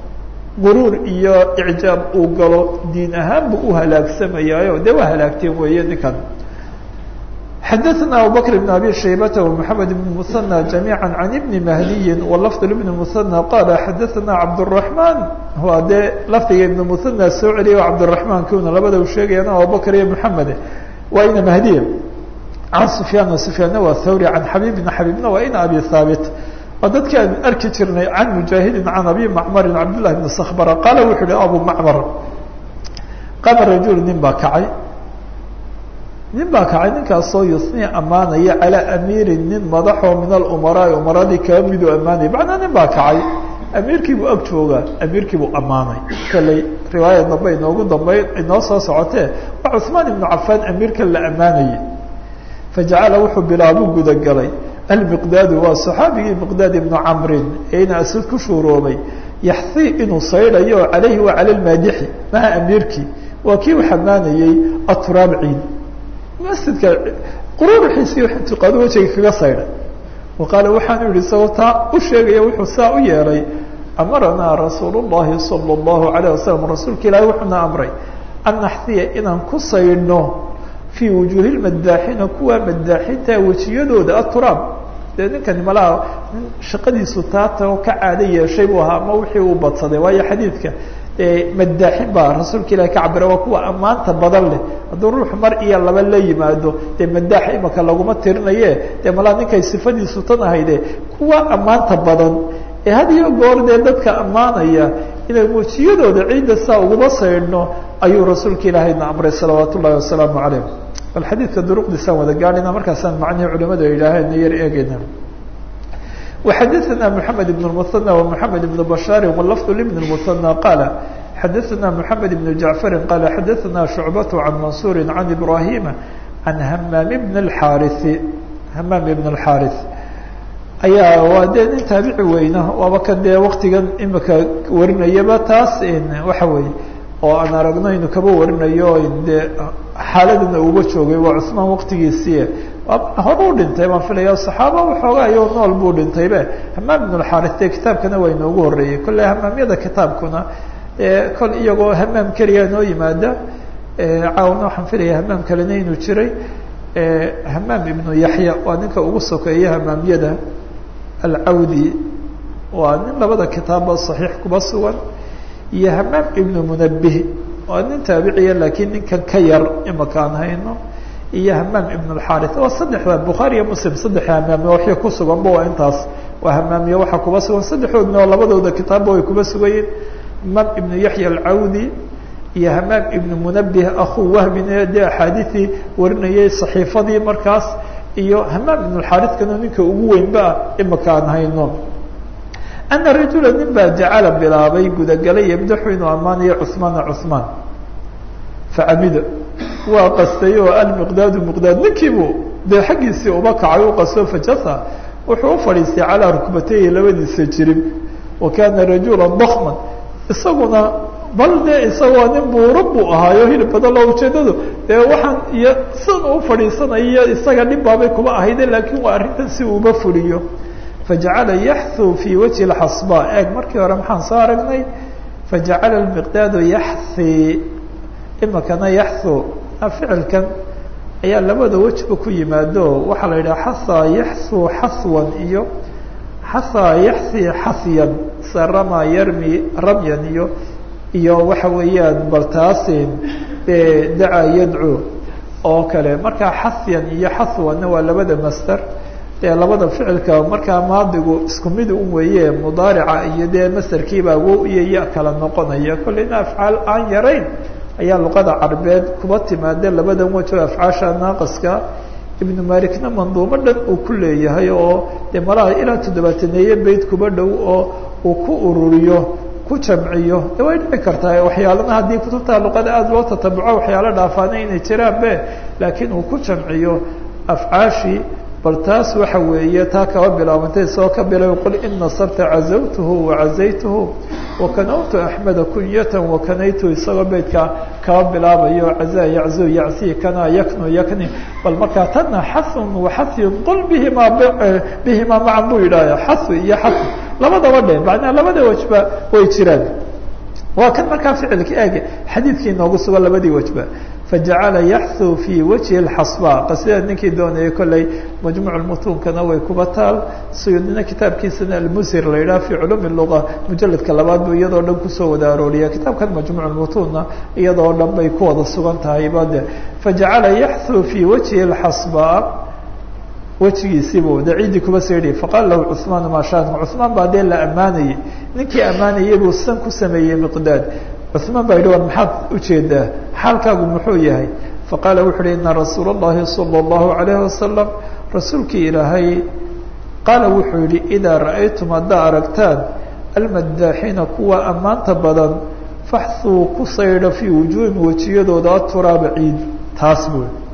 Speaker 1: guruur iyo icjaab uu galo diin ahaan buu u halaagsamayaayo dee waa halaagteen weeye ninkan xadaثna abubakr بn abi shaybata ومحamed بn muثanى جamيعا عan ibni mahdiyi wlafd ibn muثanى qala xadaثna cabdالرaحman waa dee lafdiga ibn muثanى soo celiya o cabdالرaحman kuna labada u sheegayaan abubakr iyo mحamed waa ina mahdiya can sufyaan sufyaanna waa thawri can xabibna xabibna waa ina abi haabit waa dadki aan arki jirnay can mujaahidin can abi macmarin cabdالlahi bn skbra qaala wuxuu hi abu macmar qaama rajul nin baa kacay nin baa kacay ninkaasoo yusni ammaanaya calaa amiirin nin madaxoo min alumaraa umaradii kaba miduu ammaanaya macnaa nin baa kacay amiirkiibuu ag joogaa amiirkiibuu ammaanay kaley riwaaya dambe inoogu dambey inoo soo socotee waa cuثmaan ibnu cafaan amiirkan la ammaanayay fajacala wuxuu bilaabuu gudagalay almiqdaadu waa saxaabigii miqdaad ibnu camrin ee ina asad ku shuuroobay yaxii inuu saydhayo oo calayhi waa cala lmaadixi maha amiirkii waa kii u xamaanayey aturaab ciid masjidka quruuruxiisii intiqaado wejiga kaga saydhay waqaala waxaanu yihi isagoo taa u sheegaya wuxuu saa u yeelay amaranaa rasuul الlahi salى الlahu عalيه wasalam rasuulka ilaahi wuxuuna amray an naxdiya inaan ku saydhno fii wujuuhi lmadaaxiina kuwa madaaxinta wejiyadooda aturaab dee ninkani malaha nin shaqadiisu taata oo ka caado yeeshay buu ahaa ama wixii uu badsaday waayo xadiidka madaaxin baa rasuulka ilahi ka cabira waa kuwa ammaanta badan leh hadduu ruuxu mar iyo laba la yimaado dee madaax imaka laguma tirinaye dee malaha ninkay sifadiisu tan ahayde kuwa ammaanta badan ee had iyo goor dee dadka ammaanaya inay wejiyadooda ciidda saa uguma saydhno ayuu rasuulka ilaahayna amray salawaat ullahi wasalaamu calayh bal xadiidka duruqdiisaan wada gaadhina markaasaan macnihii culimadu ay yidhaaheen yar eegeyna وxadثna محamed بن المثنى ومحamed بن بشhاaر واللفظ لبن المثنى qال xadثna محamed بن جعفر qال xadثna شعبة عن منصور عن إبراهيم عن hmام بن الحارث hmام بن الحارث ayaa waa dee nin taabici weyna waaba kan dee waktigan imika warinayaba taas waxa weeye oo aan aragno inu kaba warinayo dee xaaladana uga joogay waa cusmaan waktigiisii hore u dhintay baan filaya saxaaba waxoogaa iyo nool buu dhintaybe hamaam ibn اlxaris dee kitaabkana waa inoogu horeeyey kolley hamaamyada kitaabkuna kol iyagoo hamaam keliya noo yimaada caawna waxaan filaya hamaam kalena inuu jiray hamaam ibnu yaxya waa ninka ugu sokeeya hamaamyada alcawdi waa nin labada kitaabba saxiix kuba sugan iyo hamaam ibnu munabih waa nin taabiciya laakiin ninkan ka yar imaka aan hayno iyo hamaam ibn اlxarith waa saddexda bukhaari iyo muslim saddex hamaamiya waxya ku suganba waa intaas waa hamaamiye waxaa kuba sugan saddexdoodna oo labadooda kitaabba way kuba sugayiin hamaam ibnu yaxya alcawdi iyo hamaam ibnu munabih akuu wahbin dee axaadiثii warinayay صaxiifadii markaas iyo hamaam ibn اlxarithkana ninka ugu weynba imaka aan hayno ana rajula nin baa jacala bilaabay gudagalay yabdaxu inuu ammaanayo cثmaana cثmaan facamida waa qastay oo almiqdaadu miqdaad ninkiibu dee xaggiisii uba kacay u qasto fajasa wuxuu u fadhiistay calaa rukbatayhi labadiisa jirib wa kaana rajula dakman isaguna bal dee isagoo nin buuro buu ahaayo hilib badan loo ujeedadu dee waxaan iyo san u fadhiisanayo isaga dhib baabay kuma ahayde laakiin waa arrintan si uuba fuliyo fajacala yaxhu fii wajhi lxasba eeg markii hore maxaan soo aragnay fajacala lmiqdaadu yaxhi imikana yaxhu ficilkan ayaa labada wejba ku yimaado waxaa la yidhaha xahaa yaxhu xaswan iyo xahaa yaxhi xasyan se rama yarmi ramyan iyo iyo waxa weeyaan bal taasin dacaa yadcu oo kale markaa xasyan iyo xaswanna waa labada master dee labada ficilka markaa maadigu isku mid un weeye mudaarica iyo dee masterkiibaa wo iyo ya kala noqonaya kolleyna afcaal aan yarayn ayaa luqada carbeed kuba timaade labadan wajo afcaasha naaqaska ibnu malikna manduumo dhan uu ku leeyahay oo dee malaha ilaa toddobaataneeye beyd kuba dhow oo uu ku ururiyo ku jamciyo de way dhici kartaa waxyaalana haddii kutubta luqada aada loo tatabuco waxyaalo dhaafaana inay jiraan be laakiin uu ku jamciyo afcaashii bal taas waxa weeye taa kaba bilaabantay soo ka bilay qul in nasarta cazawtuhu wacazaytuhu wakanawtu axmeda kunyatan wakanaytu isagoo beydka kaba bilaabayo cazaa yaczu yacsi kana yaknu yakni bal markaa tana xasun waxasyun qul bihima bihimaa macan buu yidhahya xasu iyo xasu labadaba dhe macnaa labada wajba way jiraan waa kan markaa ficilka eeg xadiidkii inoogu sugan labadii wajba fajacala yaxhu fii wajhi اxasba qasida ninkii doonayay kolley majmuuc mutuunkana way kuba taal suyudina kitaabkiisana almusir la yidhaha fi culumi luga mujaladka labaad buu iyadoo dhan kusoo wada arooriya kitaabkan majmuuc mutuunna iyadoo dhan bay ku wada sugan tahay bade fajacala yaxhu fii wajhi اxasba wejigiisiibuu de ciiddii kuba seedhi faqaala lahu cثmaan maa shaanka cثmaan baa dee la ammaanayey ninkii ammaanayay buu san ku sameeyey miqdaad cثmaan baa yidhi war maxaad ujeedaa xaalkaagu muxuu yahay faqaala wuxu uhi ina rasuula الlahi salى الlahu عalayه wasalam rasuulkii ilaahay qaala wuxuu yihi idaa ra'aytum haddaa aragtaan almadaaxiina kuwa ammaanta badan faxuu ku saydha fii wujuuhim wejiyadooda aturaaba ciid taas buu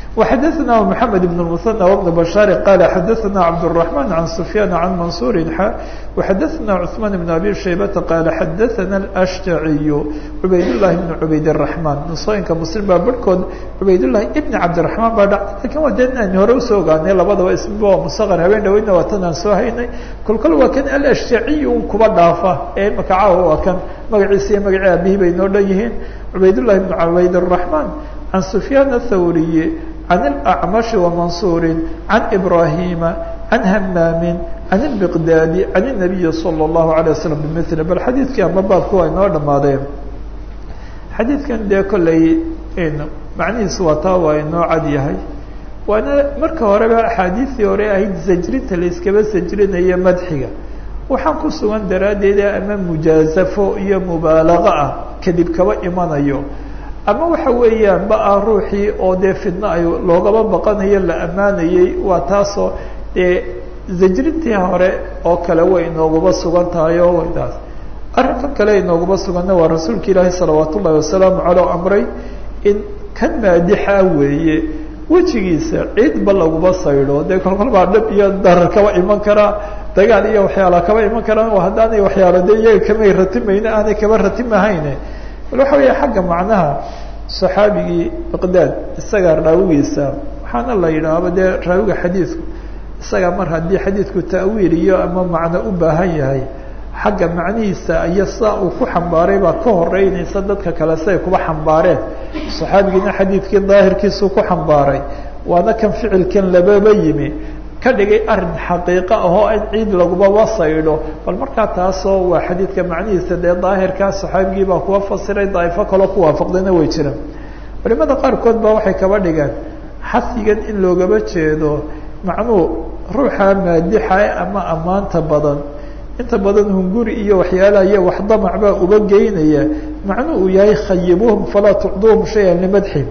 Speaker 1: وxadثna محamed بن المثنى وبن بشhاaر qال xadثna cبدالرحمن عن سفyان عن منصور وxadثna cثمان بن أbي شhيبة qال xadثna الأشجعي عubayd اللhi بن عubayd الرحمن نusooyinka mسلم baa barhkood عubayd اللhi بن cabdiرحمن baa dha lakin waa de aan hore usoo ogaanay labadaba ismba waa msqر habeen dhaweydna waa tan aan soo haynay kol kol waa kan alأشجعي un kuba dhaafa ee imaka caawa waa kan magaciisa iyo magacii abihi bay noo dhan yihiin عubayd اللhi بن عubayd الرحمن عن سفyان الthوري عن الأعمش ومنصور عن إبراهيم عن همام عن المقداد عن النبي صلى الله عليه وسلم بمثل bal xadيiثkii ama baabku waa inoo dhamaadeen xadiidkan dee kolley macnihiisu waa taa waa inoo cad yahay waana marka horeba axaadiistii hore ahayd sajrinta la iskaba sajrinayo madxiga waxaan ku sugan daraaddeeda ama mujaazafo iyo mubaalago ah kadib kaba imanayo ama waxa weeyaan ba ah ruuxii oo dee fidno ay loogaba baqanayo la ammaanayey waa taasoo dee zajrintii hore oo kale way inooguba sugan tahay oo waytaas arrinka kale inooguba suganna waa rasuulka ilaahi salawaat ullahi wasalaamu caleyh amray in kan maadixa weeye wejigiisa ciidba laguba saydho dee kolkol baa dhib iyo darar kaba iman karaa dagaal iyo waxyaala kaba iman karaan oo haddaanay waxyaalo de iyaga kamay ratimayne aanay kaba ratimahayne bal waxa weeya xagga macnaha saxaabigii miqdaad isaga raawigiisa waxaana la yidhaahba dee raawiga xadiidku isaga mar haddii xadiidku ta'wiil iyo ama macno u baahan yahay xagga macnihiisa iyo saa uu ku xambaaray baa ka horeynaysa dadka kale siay kuba xambaareen saxaabigiina xadiidkii daahirkiisuu ku xambaaray waana kan ficilkan lababa yimi ka dhigay arin xaqiiqo ahoo in ciid lagubaba saydho bal markaa taasoo waa xadiidka macnihiisa dee daahirkaa saxaabigii baa kuwa fasiray daa'ifo kaloo ku waafaqdayna way jiraan culimada qaarkood baa waxay kaba dhigeen xasigan in loogaba jeedo macnuu ruuxa maadixa ama ammaanta badan inta badan hunguri iyo waxyaalaha iyo wax damac baa uba geynaya macnuu uu yahay khayibuhum falaa tucduuhum shayan limadxim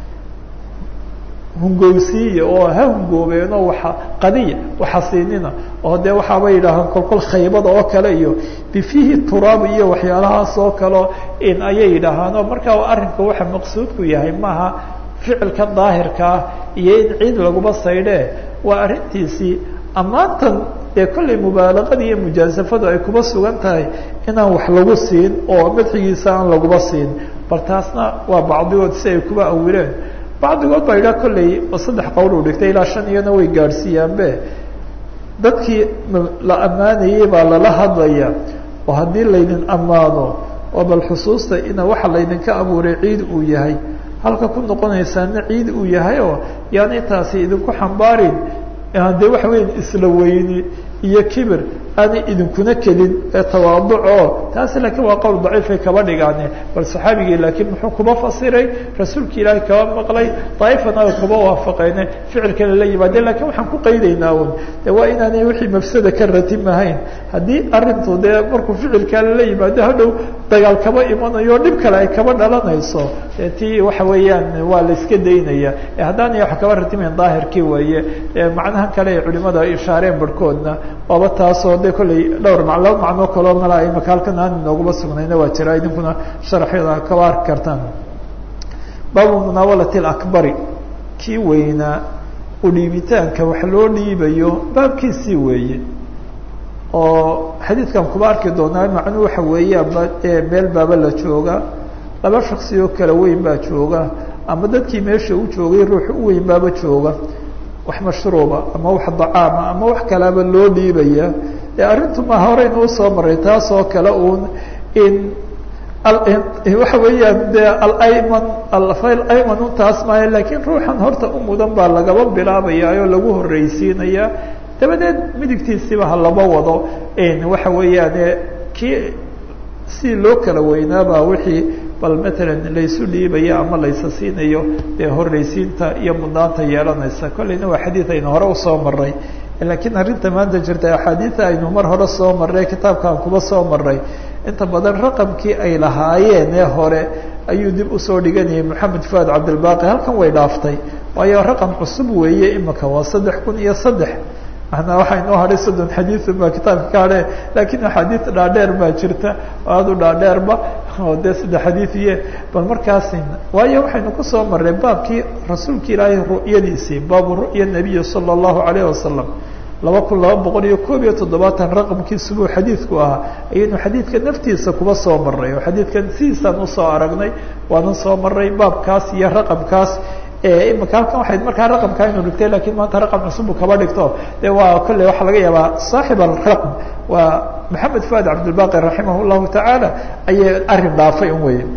Speaker 1: hungowsiiya oo ha hungoobeen oo waa qadiya waxasiinina oo dee waxaaba yidhaahaan kolkol khaybada oo kale iyo bifihi turaab iyo waxyaalahaas oo kaleo in ayay yidhaahaanoo markaa arrinka waxa maqsuudku yahay maaha ficilka daahirkaa iyo in ciid laguma saydhee waa arrintiisii ammaantan dee kollay mubaalaqada iyo mujaasafadu ay kuba sugan tahay inaan wax lagu siin oo madxigiisa aan laguba siin bal taasna waa bacdigood si ay kuba awileen bacdigood baa yidhaha kolley oo saddex qowl uu dhigtay ilaa shan iyana way gaadhsiiyaanbe dadkii la ammaanayey baa lala hadlaya oo haddii laydin ammaano oo bal xusuusta ina waxa laydinka abuuray ciid uu yahay halka ku noqonaysaana ciid uu yahay oo yaani taasi idinku xambaarin dee waxa weya isla weyni iyo kibir aanay idinkuna kelin ee tawaaduco taasi laakiin waa qowl daciifay kaba dhigaane bal saxaabigii laakiin muxuu kuba fasiray rasuulka ilaahay kaba maqlay daa'ifana ay kuba waafaqeyne ficilkana la yimaadeen lakiin waxaan ku qaydaynaa un de waa inaanay wixii mafsada ka ratimahayn haddii arintu dee markuu ficilkaa lala yimaado hadhow dagaal kaba imanayo dhib kale ay kaba dhalanayso de tii waxa weeyaan waa la iska daynaya haddaanay wax kaba ratimayn daahirkii weeye macnaha kale ay culimada ishaareen barhkoodna waaba taasoo de kolley dhowr ma laba macnoo kaloo mala imaka halkan aan inooguma sugnayna waa jira idinkuna sharaxyada kaba arki kartaan baabu munaawalati alakbari kii weynaa u dhiibitaanka wax loo dhiibayo baabkiisii weeye oo xadiidkan kuba arki doonaa macnuu waxa weeyaanba meel baaba la jooga laba shaksi oo kala weyn baa jooga ama dadkii meesha u joogay ruux u weyn baaba jooga wax mashruuba ama wax dacaama ama wax kalaaba loo dhiibaya de arrintu ma horeyna usoo maray taas oo kale uun in waxa weeyaan de alayman alfayl ayman un taas maayo lakiin ruuxan horta u mudan baa lagaba bilaabaya oo lagu horreysiinaya dabadeed midigtiisiba ha laba wado waxa weeyaane kii si loo kala weynaabaa wixii bal matalan laysu dhiibaya ama laysa siinayo dee horreysiinta iyo mudnaanta yeelanaysa kolleyna waa xadiid aynu hore usoo maray laakiin arrinta maanta jirta axaadiida aynu mar hore soo marray kitaabkaan kuba soo maray inta badan raqamkii ay lahaayeen ee hore ayuu dib usoo dhiganayay moxamed fuad cabdilbaqi halkan way dhaaftay waayo raqam cusub weeye imika waa saddex kun iyo saddex manaa waxaa inoo hadhay soddon xadiiun baa kitaabka ka hadhe laakiin axaadiid dhaadheer baa jirta oo aada u dhaadheerba oo dee saddex xadiid iyo bal markaasi waayo waxaynu kusoo marray baabkii rasuulka ilaahay ru'yadiisii baabu ru'ya nabiyi sala allahu alayh wasalam laba kun laba boqol iyo koob iyo toddobaatan raqamkiisu buu xadiidku ahaa ayaynu xadiidka naftiisa kuba soo marray oo xadiidkan sidiisaan usoo aragnay waanan soo marray baabkaas iyo raqamkaas imika halkan waxay markaa raqamkaa inu dhigtay lakin maanta raqam cusubbu kaba dhigto de waa kolley waxaa laga yaabaa saaxib alraqm waa maxamed fuad cabdilbaqi raximah llahu tacaala ayay arrin dhaafay un weye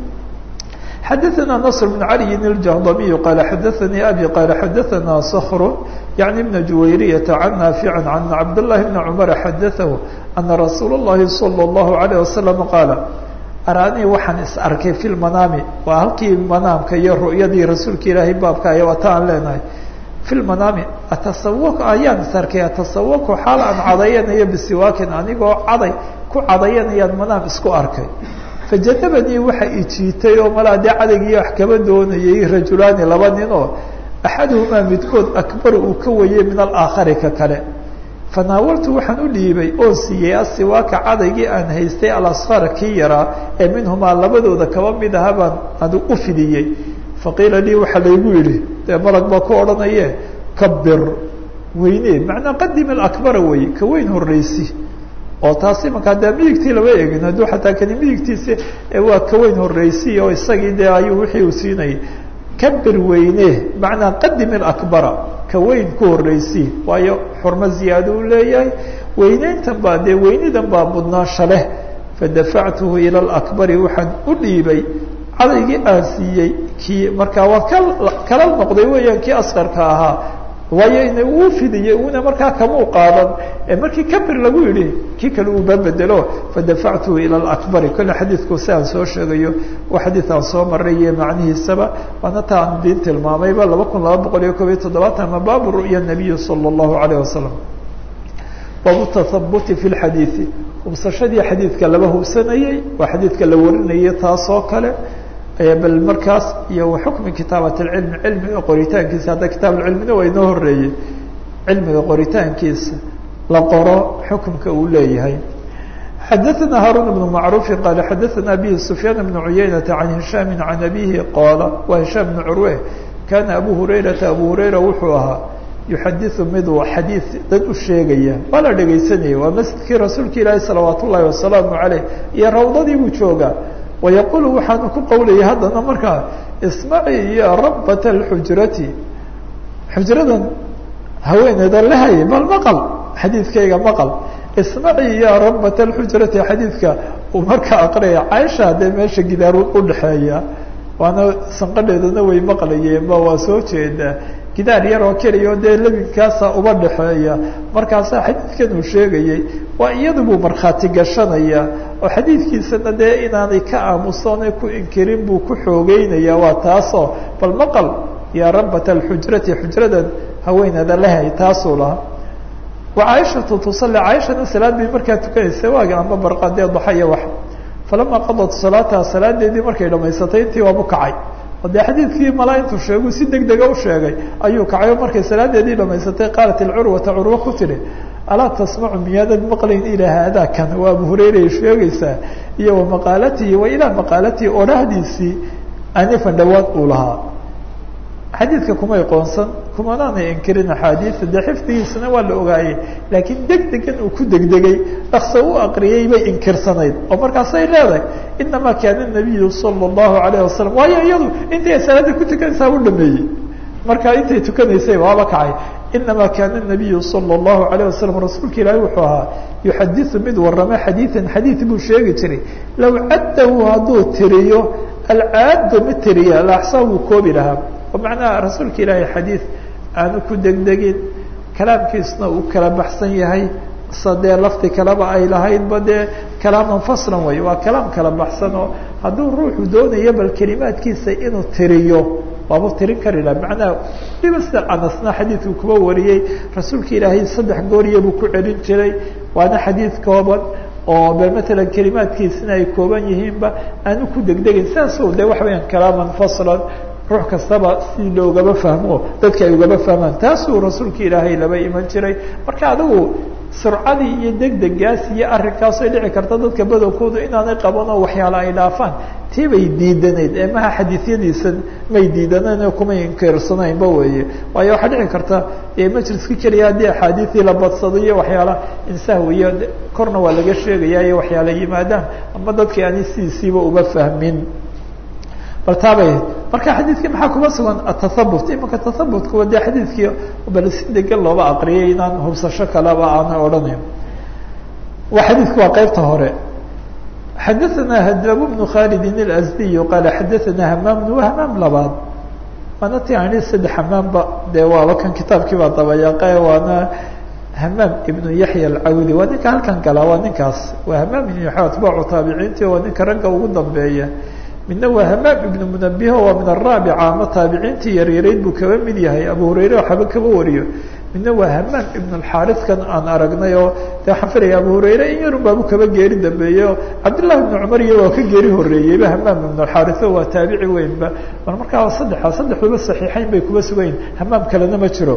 Speaker 1: xadaثna نصر بن علي الجهضمي قال xadaثnي أbي قال xadaثna صkر يعني بن جويرية عن نافع عن عبد الله بن عمر xadaثه أنa رsuuل اللhi صلى الله عليه وسلم qاaل arاnii waxaan is arkay في المناami waa halkii manaamka iyo ru'yadii rasuulka ilaahay baabka ay wata aan leenahay في المناami atasawk ayaan is arkay atasawku xaal aan cadayanayo bisiwaakin anigoo caday ku cadayanayaan manaam isku arkay fajadabanii waxa ijiitay oo malaa dee cadaygiiyo wax kaba doonayay rajulaani laba nin oo axaduhumaa midkood akbar uu ka wayey min alaakhari ka kale fanaawaltu waxaan u dhiibay oo siiyey asiwaaka cadaygii aan haystay alasfar kii yaraa ee minhumaa labadooda kaba mid aha baan adu u fidiyey faqiila lii waxaa laygu yidhi dee malag baa ku odhanaye kabir weyne macnaa qadim alakbara weye ka weyn horreysi oo taasi markaa dee midigtii lama egin hadduu xataa kani midigtiisi waa ka weyn horreysi oo isagii dee ayuu wixii uu siinayay kabir weyne macnaa qadim alakbara ka weyn ku horreysi waayo xurmo ziyaado u leeyahay weyneyntan baa dee weynidan baa mudnaansha leh fadafactuhu ila alakbari waxaan u dhiibay cadaygii aan siiyey kii markaa waa ka kala noqday weeyaan kii asqarka ahaa waayo ina uu fidiyey una markaa kamuu qaadan markii kabir lagu yidhi kii kale uu babedelo fadafactuhu ila alakbari kolle xadiidku si aan soo sheegayo waa xadiid aan soo maray iyo macnihiisaba waana ta aan diin tilmaamayba laba kun laba boqol iyo koob iyo toddobaatan ama baabu ru'ya nabiyi sala allahu alayh wasalam baabu tathabuti fi lxadiidi hubsashadii xadiidka laba hubsanayey waa xadiidka la warinayay taasoo kale bal markaas iyo xukmi kitaabat اcilmi cilmiga qoritaankiisa hadda kitaab cilmina waa inoo horeeyey cilmiga qoritaankiisa la qoro xukumka uu leeyahay xadaثna haarun بن macruufi qaala xadaثna bihi sufyaan بn cuyaynata can hishaami can abihi qaala waa hishaam bn curwe kana abu hurayrata abu hurayra wuxuu ahaa yuxadiثu miduu xadiid dad u sheegaya waa la dhegaysanayay waa masjidkii rasuulka ilaahi salawaat ullahi wasalaamu عaleyh iyo rawdadii buu joogaa wayaqulu waxaanu ku qowlayay haddana markaa ismaci ya rabat اlxujrati xujradan haweeneeda lahay bal maqal xadiidkayga maqal ismaci ya rabat اlxujrati xadiidka uu markaa aqraya caaisha haddee meesha gidaar udhexeeya waana sanqadheedana way maqlayeenba waa soo jeedaa gidaar yaroo keliya dee lebinkaasa uba dhexeeya markaasaa xadiidkan uu sheegayey waa iyadu buu markhaati gashanaya oo xadiidkiisana dee inaanay ka aamusoonay ku inkirin buu ku xoogeynaya waa taasoo bal maqal yaa rabat alxujrati xujradan haweeneeda lehay taasuu lahaa wa caaishatu tusalli caaishana salaad bay markaa tukanaysa waaga amba barqadee daxaya wax falama qadat salaataha salaadeedii markay dhamaysatay intii waabu kacay o dee xadiidkii malaa intuu sheegu si deg dega u sheegay ayuu kacay o markay salaadeedii dhamaysatay qaalat ilcurwata curwo ku tidhi alaa tasmacu miyaadad maqlayn ilaa haadaa kan waa abu hureyray sheegaysaa iyo wa maqaalatihi wa ilaa maqaalatihi odhahdiisii anifan dhawaad uu lahaa xadiidka kumay qoonsan kumanaanay inkirin axaadiida dee xifdigiisana waa la ogaayey laakiin deg degan uu ku degdegay dhakso u aqriyay bay inkirsanayd oo markaasay leedahay inamaa kaana nabiyu sala allahu alayh wasalam waayo iyadu intay salaada ku tukanaysaa u dhameeyey marka intay tukanaysay waaba kacay inamaa kaana nabiyu sala allahu alayh wasalam rasuulka ilaahi wuxuu ahaa yuxadiu mid warama xadiidan xadiid buu sheegi jiray low caddahu hadduu tiriyo alcaaddo ma tiriya laaxsaa wuu koobi lahaa oo macnaha rasuulka ilaahay xadiid aanu ku degdegin kalaamkiisna uu kala baxsan yahay sa dee lafti kaleba ay lahaydba dee kalaaman faslan way waa kalaam kala baxsan oo hadduu ruuxu doonayo bal kelimaadkiisa inuu tiriyo waabu tirin kari laha macnaha waliba sida anasna xadiidku kuba wariyey rasuulka ilaahay saddex gooriya buu ku celin jiray waana xadiid kooban oo bal matalan kelimaadkiisina ay kooban yihiinba aanu ku degdegin sidaasoo de waxa weyaan kalaaman faslan ruux kastaba si loogaba fahmo dadka ay ugaba fahmaan taasuu rasuulka ilaahay laba iman jiray marka adigu surcadii iyo degdegaas iyo arrinkaas ay dhici karta dadka badowkoodu inaanay qaban oo waxyaala ay dhaafaan tii bay diidanayd ee maha xadiisyadiisa may diidaneen oo kumay inkirsanaynba weeye waayo waxaa dhici karta majliska keliya haddii axaadiisii la badsado iyo waxyaala insahwiyo korna waa laga sheegaya iyo waxyaala yimaadaan ama dadkii ani sidiisiiba uba fahmin bal taabay marka xadiidkii maxaa kuma sugan atathabut imanka tathabutkuwa dee xadiidkii bal si degan looba aqriyay inaan hubsasho kaleba aanay odhanayn wa xadiidku waa qeybta hore xadaثna hdab بن khالد الأزدي qال xadaثna hmam وhmam labaad waana ti ani saddex hmaamba dee waaba kan kitaabkii baa dabayaaqe waana hmam iبن yaحya الcawdi waa ninka halkan gala waa ninkaas waa hmam iبn yaحya atbaacu taabiciinti waa ninka ragga ugu dambeeya midna waa hmam iبn mنabiho waa min الraabica ama taabiciintii yaryarayd buu kaba mid yahay abu hurayre waxba kaba wariyo midna waa hamaam ibn اxariskan aan aragnay oo de waxaan filaya abu hurayre in yarun baabu kaba geeri dambeeye o cabdillahi ibn cumar iyo waa ka geeri horeeyeyba hamaam ibn اxarise waa taabici weynba bal markaa saddexa saddexduba saxiixeyn bay kuba sugayin hamaam kalena ma jiro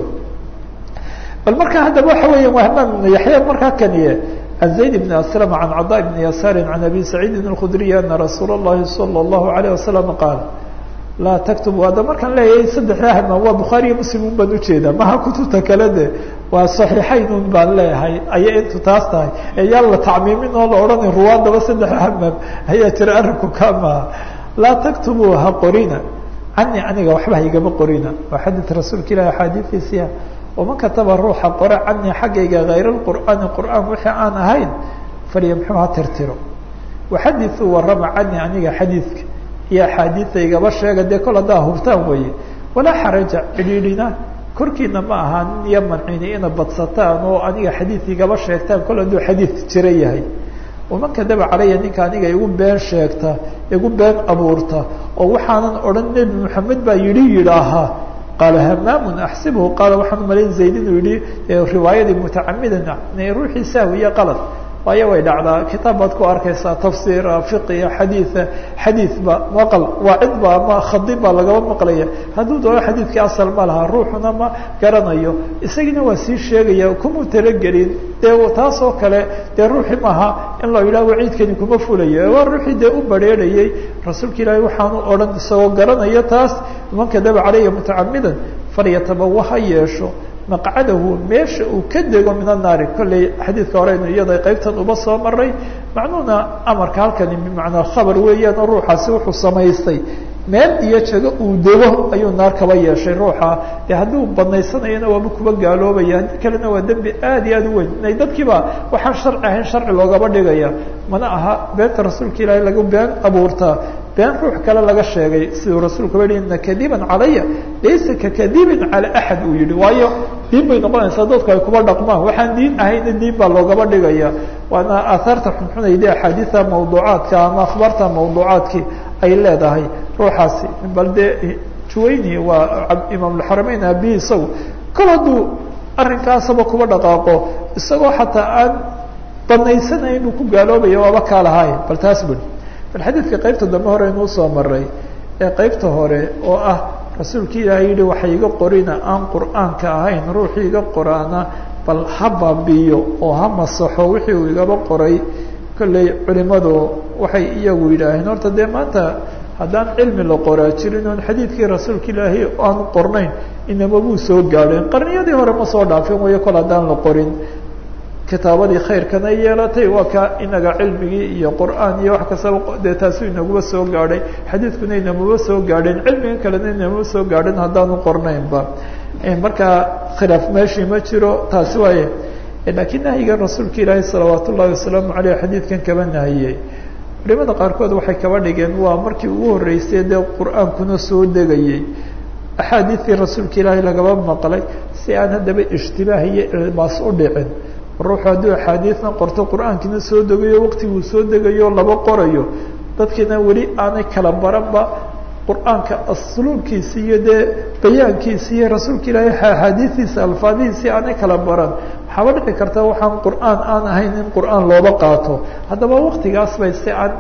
Speaker 1: bal marka haddaba waxa weya waa hamaam ibn yaxya markaa kaniye عن زayd بن أسلم عن cضاء بن يسار عن أbي سعيidi الkخdري أنa رasuul الlahi صلى الله عليه وسلم qاaل laa تكتب ada markaan leeyahay saddexda hmaam waa bukhaariyo mslim un baan ujeedaa maha kutubta kale de waa صaxiixayn un baan leeyahay aya intu taas tahay ee yaan la tacmiimin oo la odhanay ruwaadaba saddexda hmaam ayaa jira arinku ka maha laa تكتبu ha qorina cani aniga waxba haigama qorina waa xadيث rasuulka ilahi axaadiiثiisiya waman kataba ruuxa qore canii xaggayga hayr اqur'aani qur'aan wixii aan ahayn falyamxuu ha tirtiro waxadiثuu warama canii aniga xadiidka iyo axaadiida igaba sheega dee kol haddaa hubtaan weeye walaa xaraja cidhiidhina korkiina ma aha nin iyo mancini ina badsataan oo aniga xadiid igaba sheegtaan kol hadduu xadiid jira yahay waman kadaba calaya ninka aniga igu been sheegta igu been abuurta oo waxaanan odhan nebi moxamed baa yidhi yidhaahaa qaala hamaamun axsibhu qaala waxaan umalayn zayd inuu yihi riwaayadii mutacamidan ruuxii sahwiya qalad waayo way dhacdaa kitaab baad ku arkaysaa tafsiira fiqiya xadiida xadiidba maqal waacidba ama khadib baa lagaba maqlaya hadduu doono xadiidkii asal ma laha ruuxuna ma garanayo isagiina waa sii sheegaya kuma talagelin dee taas oo kale dee ruuxi maaha in loo yidhaha waciidkani kuma fulayo waa ruuxii dee u bareerayay rasuulka ilaahay waxaanu odhan isagoo garanaya taas man kadaba caleyha mutacamidan falyatabawa ha yeesho maqcadahu meesha uu ka dego min annaari kolley xadiidka horeynu iyada qaybtan uba soo maray macnuhuna amarka halkani bimacnaa khabar weeyaan oo ruuxaasi wuxuu samaystay meel iyo jago uu dego ayuu naar kaba yeeshay ruuxa de hadduu badnaysanayana waaba kuba gaaloobaya haddii kalena waa dembi aad iyo aad u weyn inay dadkiiba waxaan sharci ahayn sharci loogaba dhigaya mana aha beenta rasuulka ilaahay lagu been abuurtaa been ruux kale laga sheegay siduu rasuulku yihi ina kadiban calaya laysa kakadibin cala axad uu yihi waayo diin bay noqonaysaa dadku ay kuba dhaqmaan waxaan diin ahayna diin baa loogaba dhigaya waana aahaarta xunxunayda axaadiida mawduucaadka ama akhbaarta mawduucaadkii ay leedahay ruuxaasi bal dee juwayni waa imaamulxarameyn aabihi isagu kol hadduu arrinkaasaba kuba dhaqaaqo isagoo xataa aan banaysanayn buu ku gaaloobaya waaba kaa lahaay bal taas bui bal xadiidka qaybta dambe hore inuu soo maray ee qaybta hore oo ah rasuulka ilaahay yihi waxa iga qorina aan qur'aanka ahayn ruuxii iga qoraana bal ha baabiyo oo ha masaxo wixii uu igaba qoray kolley culimadu waxay iyagu yidhaaheen horta dee maanta haddaan cilmi la qoraa jirin oon xadiidkii rasuulka ilaahay aanu qornayn inama buu soo gaadheen qarniyadii hore ma soo dhaafin wayo kol haddaan la qorin kitaabadii khayrkana yeelatay waa ka inaga cilmigii iyo qur'aan iyo wax kastaba dee taasu inaguba soo gaadhay xadiidkuna inamaba soo gaadheen cilmigan kalena inamaba soo gaadhin haddaanu qornaynba markaa khilaaf meeshii ma jiro taasi waaye laakiin nahyiga rasuulka ilaahi salawaat ullahi wasalaamu aleyh xadiidkan kaba nahiyey culimada qaarkood waxay kaba dhigeen waa markii ugu horreysay dee qur-aankuna soo degayey axaadiidtii rasuulka ilaahay lagaba maqlay si aan haddaba ishtibaah iyo ilmaas u dhicin ruuxu hadduu axaadiidna qorto qur-aankiina soo degayo waqtiguu soo degayo laba qorayo dadkiina weli aanay kala baranba qur-aanka asluubkiisi iyo dee bayaankiisi iyo rasuulka ilaahay axaadiidiisa alfaadihiisii aanay kala baran waxaaba dhici karta waxaan qur-aan aan ahayn in qur-aan looba qaato haddaba waktigaas bay si aan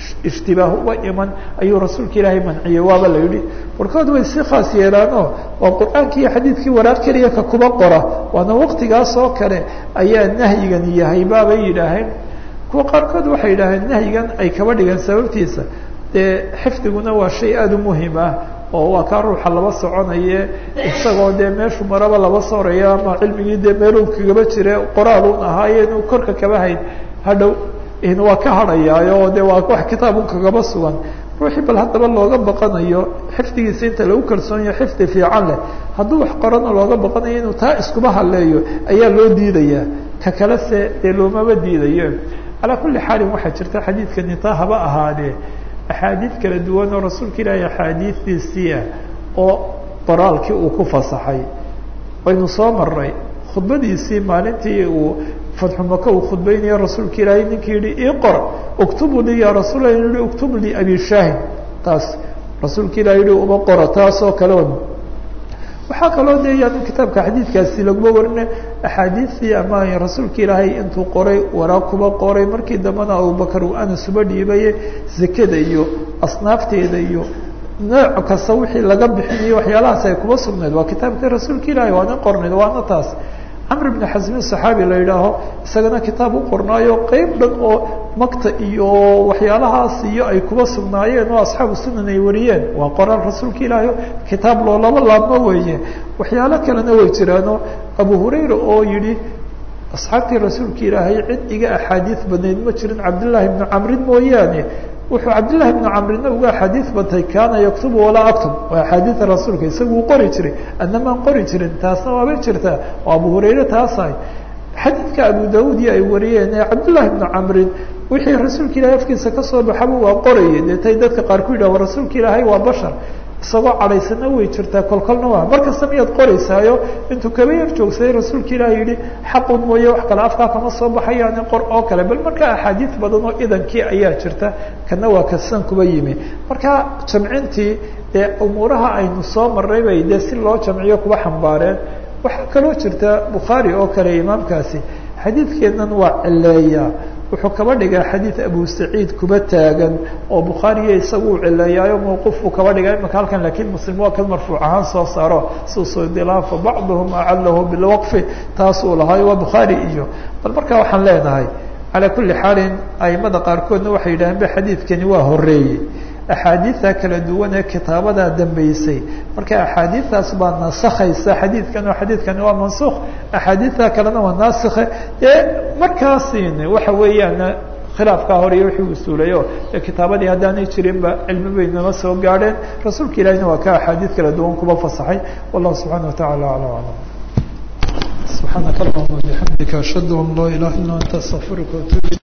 Speaker 1: ishtibaah uba iman ayuu rasuulka ilaahay manciyey waaba la yidhi barkood way si khaas yeelaanoo waa qur-aankii iyo xadiidkii waraaq keliya ka kuba qora waana waqtigaas oo kale ayaa nahyigan yahay baabay yidhaaheen kuwa qaarkood waxay yidhaaheen nahyigan ay kaba dhigeen sababtiisa dee xifdiguna waa shay aada u muhim ah oo waa kaa ruuxa laba soconaye isagoo dee meeshu maraba laba sooraya ama cilmigii dee meeluu kagaba jire qoraalun ahaaye inuu korka kaba hayn hadhow waa ka hadhayaayo de waa wax kitaabun kagaba sugan ruuxii bal haddaba looga baqanayo xifdigiisa inta lagu kalsoon yaho xifdi fiican leh hadduu wax qorana looga baqanayo inuu taa iskuba haleeyo ayaa loo diidayaa ka kale se dee loomaba diidayo calaa kulli xaalin waxaa jirta xadiidkani taa haba ahaadee axaadiid kala duwan oo rasuulka ilaahay axaadiistiisii ah oo qoraalkii uu ku fasaxay waynu soo maray khudbadiisii maalintii uu fatxu maka uu khudbeynaya rasuulka ilaahay ninkii yihi ii qor uktubu lii ya rasuul yihi uktub lii abi shaahin taas rasuulka ilahi yihi uma qoro taas oo kale waxaa kaloo de yaanu kitaabka xadiidkaasi laguma warina axaadiistii ama rasuulka ilaahay intuu qoray waraaq kuba qoray markii dambena abubakar uu anas uba dhiibaye zakada iyo asnaafteeda iyo nooc kasta wixii laga bixinayo waxyaalahaas ay kuba sugnayd waa kitaabkii rasuulka ilaahay waana qornayd waana taas camr bn xasmin saxaabi la yidhaaho isagana kitaab u qornaayo qeyb dhan oo makta iyo waxyaalahaas iyo ay kuba sugnaayeen oo asxaabu sunan ay wariyeen waa qoraal rasuulka ilaahi kitaab loo laba laabma weeye waxyaalo kalena way jiraano abu hurayra oo yihi asxaabtii rasuulka ilaahay cid iga axaadiid badnayd ma jirin cabdillaahi bnu camrin mooyaane wuxuu cabdillahi bnu camrina uga axaadiid bantay kaana yaktubu walaa aktub waa axaadiida rasuulka isagu uu qori jiray adnamaan qori jirin taasna waaba jirtaa oo abu hurayre taasahay xadiidka abu daud iyo ay wariyeen ee cabdillahi bnu camrin wixii rasuulka ilahay afkiisa kasoo baxaba waa qorayay deetay dadka qaar ku yidhah rasuulka ilaahay waa bashar isagoo cadhaysana way jirtaa kolkolna waa markasta miyaad qoraysaayo intuu kaba yar joogsaday rasuulka ilaah yihi xaqun mooye wax kale afkaa kama soo baxayaani qor oo kale bal markaa axaadiid badan oo idankii ayaa jirta kana waa kasan kuba yimi marka jamcintii dee umuuraha aynu soo marray bay dee si loo jamciyo kuba xambaareen waxaa kaloo jirta bukhaari oo kale imaamkaasi xadiidkeennan waa cileeya wuxuu kaba dhigaa xadiid abu saciid kuba taagan oo bukhaariya isagu u cileeyaayo mawquufuu kaba dhigaa imaka halkan lakiin muslim waa kan marfuuc ahaan soo saaro susudilaafa bacduhum acalahu bilwaqfi taasuu lahaayo waa bukhaari iyo bal markaa waxaan leenahay calaa kulli xaalin aimada qaarkoodna waxay yidhaaheen ba xadiidkani waa horeeyey axaadiida kala duwan ee kitaabadaa dambeysay marka axaadiidaas baa nasakhaysa xadiidkan oo xadiidkani waa mansukh axaadiida kalena waa naasikhe ee markaasin waxa weeyaan khilaafkaa hore iyo wixii usuulayo ee kitaabadii haddaanay jirinba cilmi bay nama soo gaadheen rasuulka ilahina waa ka axaadiid kala duwan kuba fasaxay wallahu subxaana watacala aclam aclam subxaanaka allahuma bixamdika ashhadu an laa ilaha illa anta astaqfiruka watuub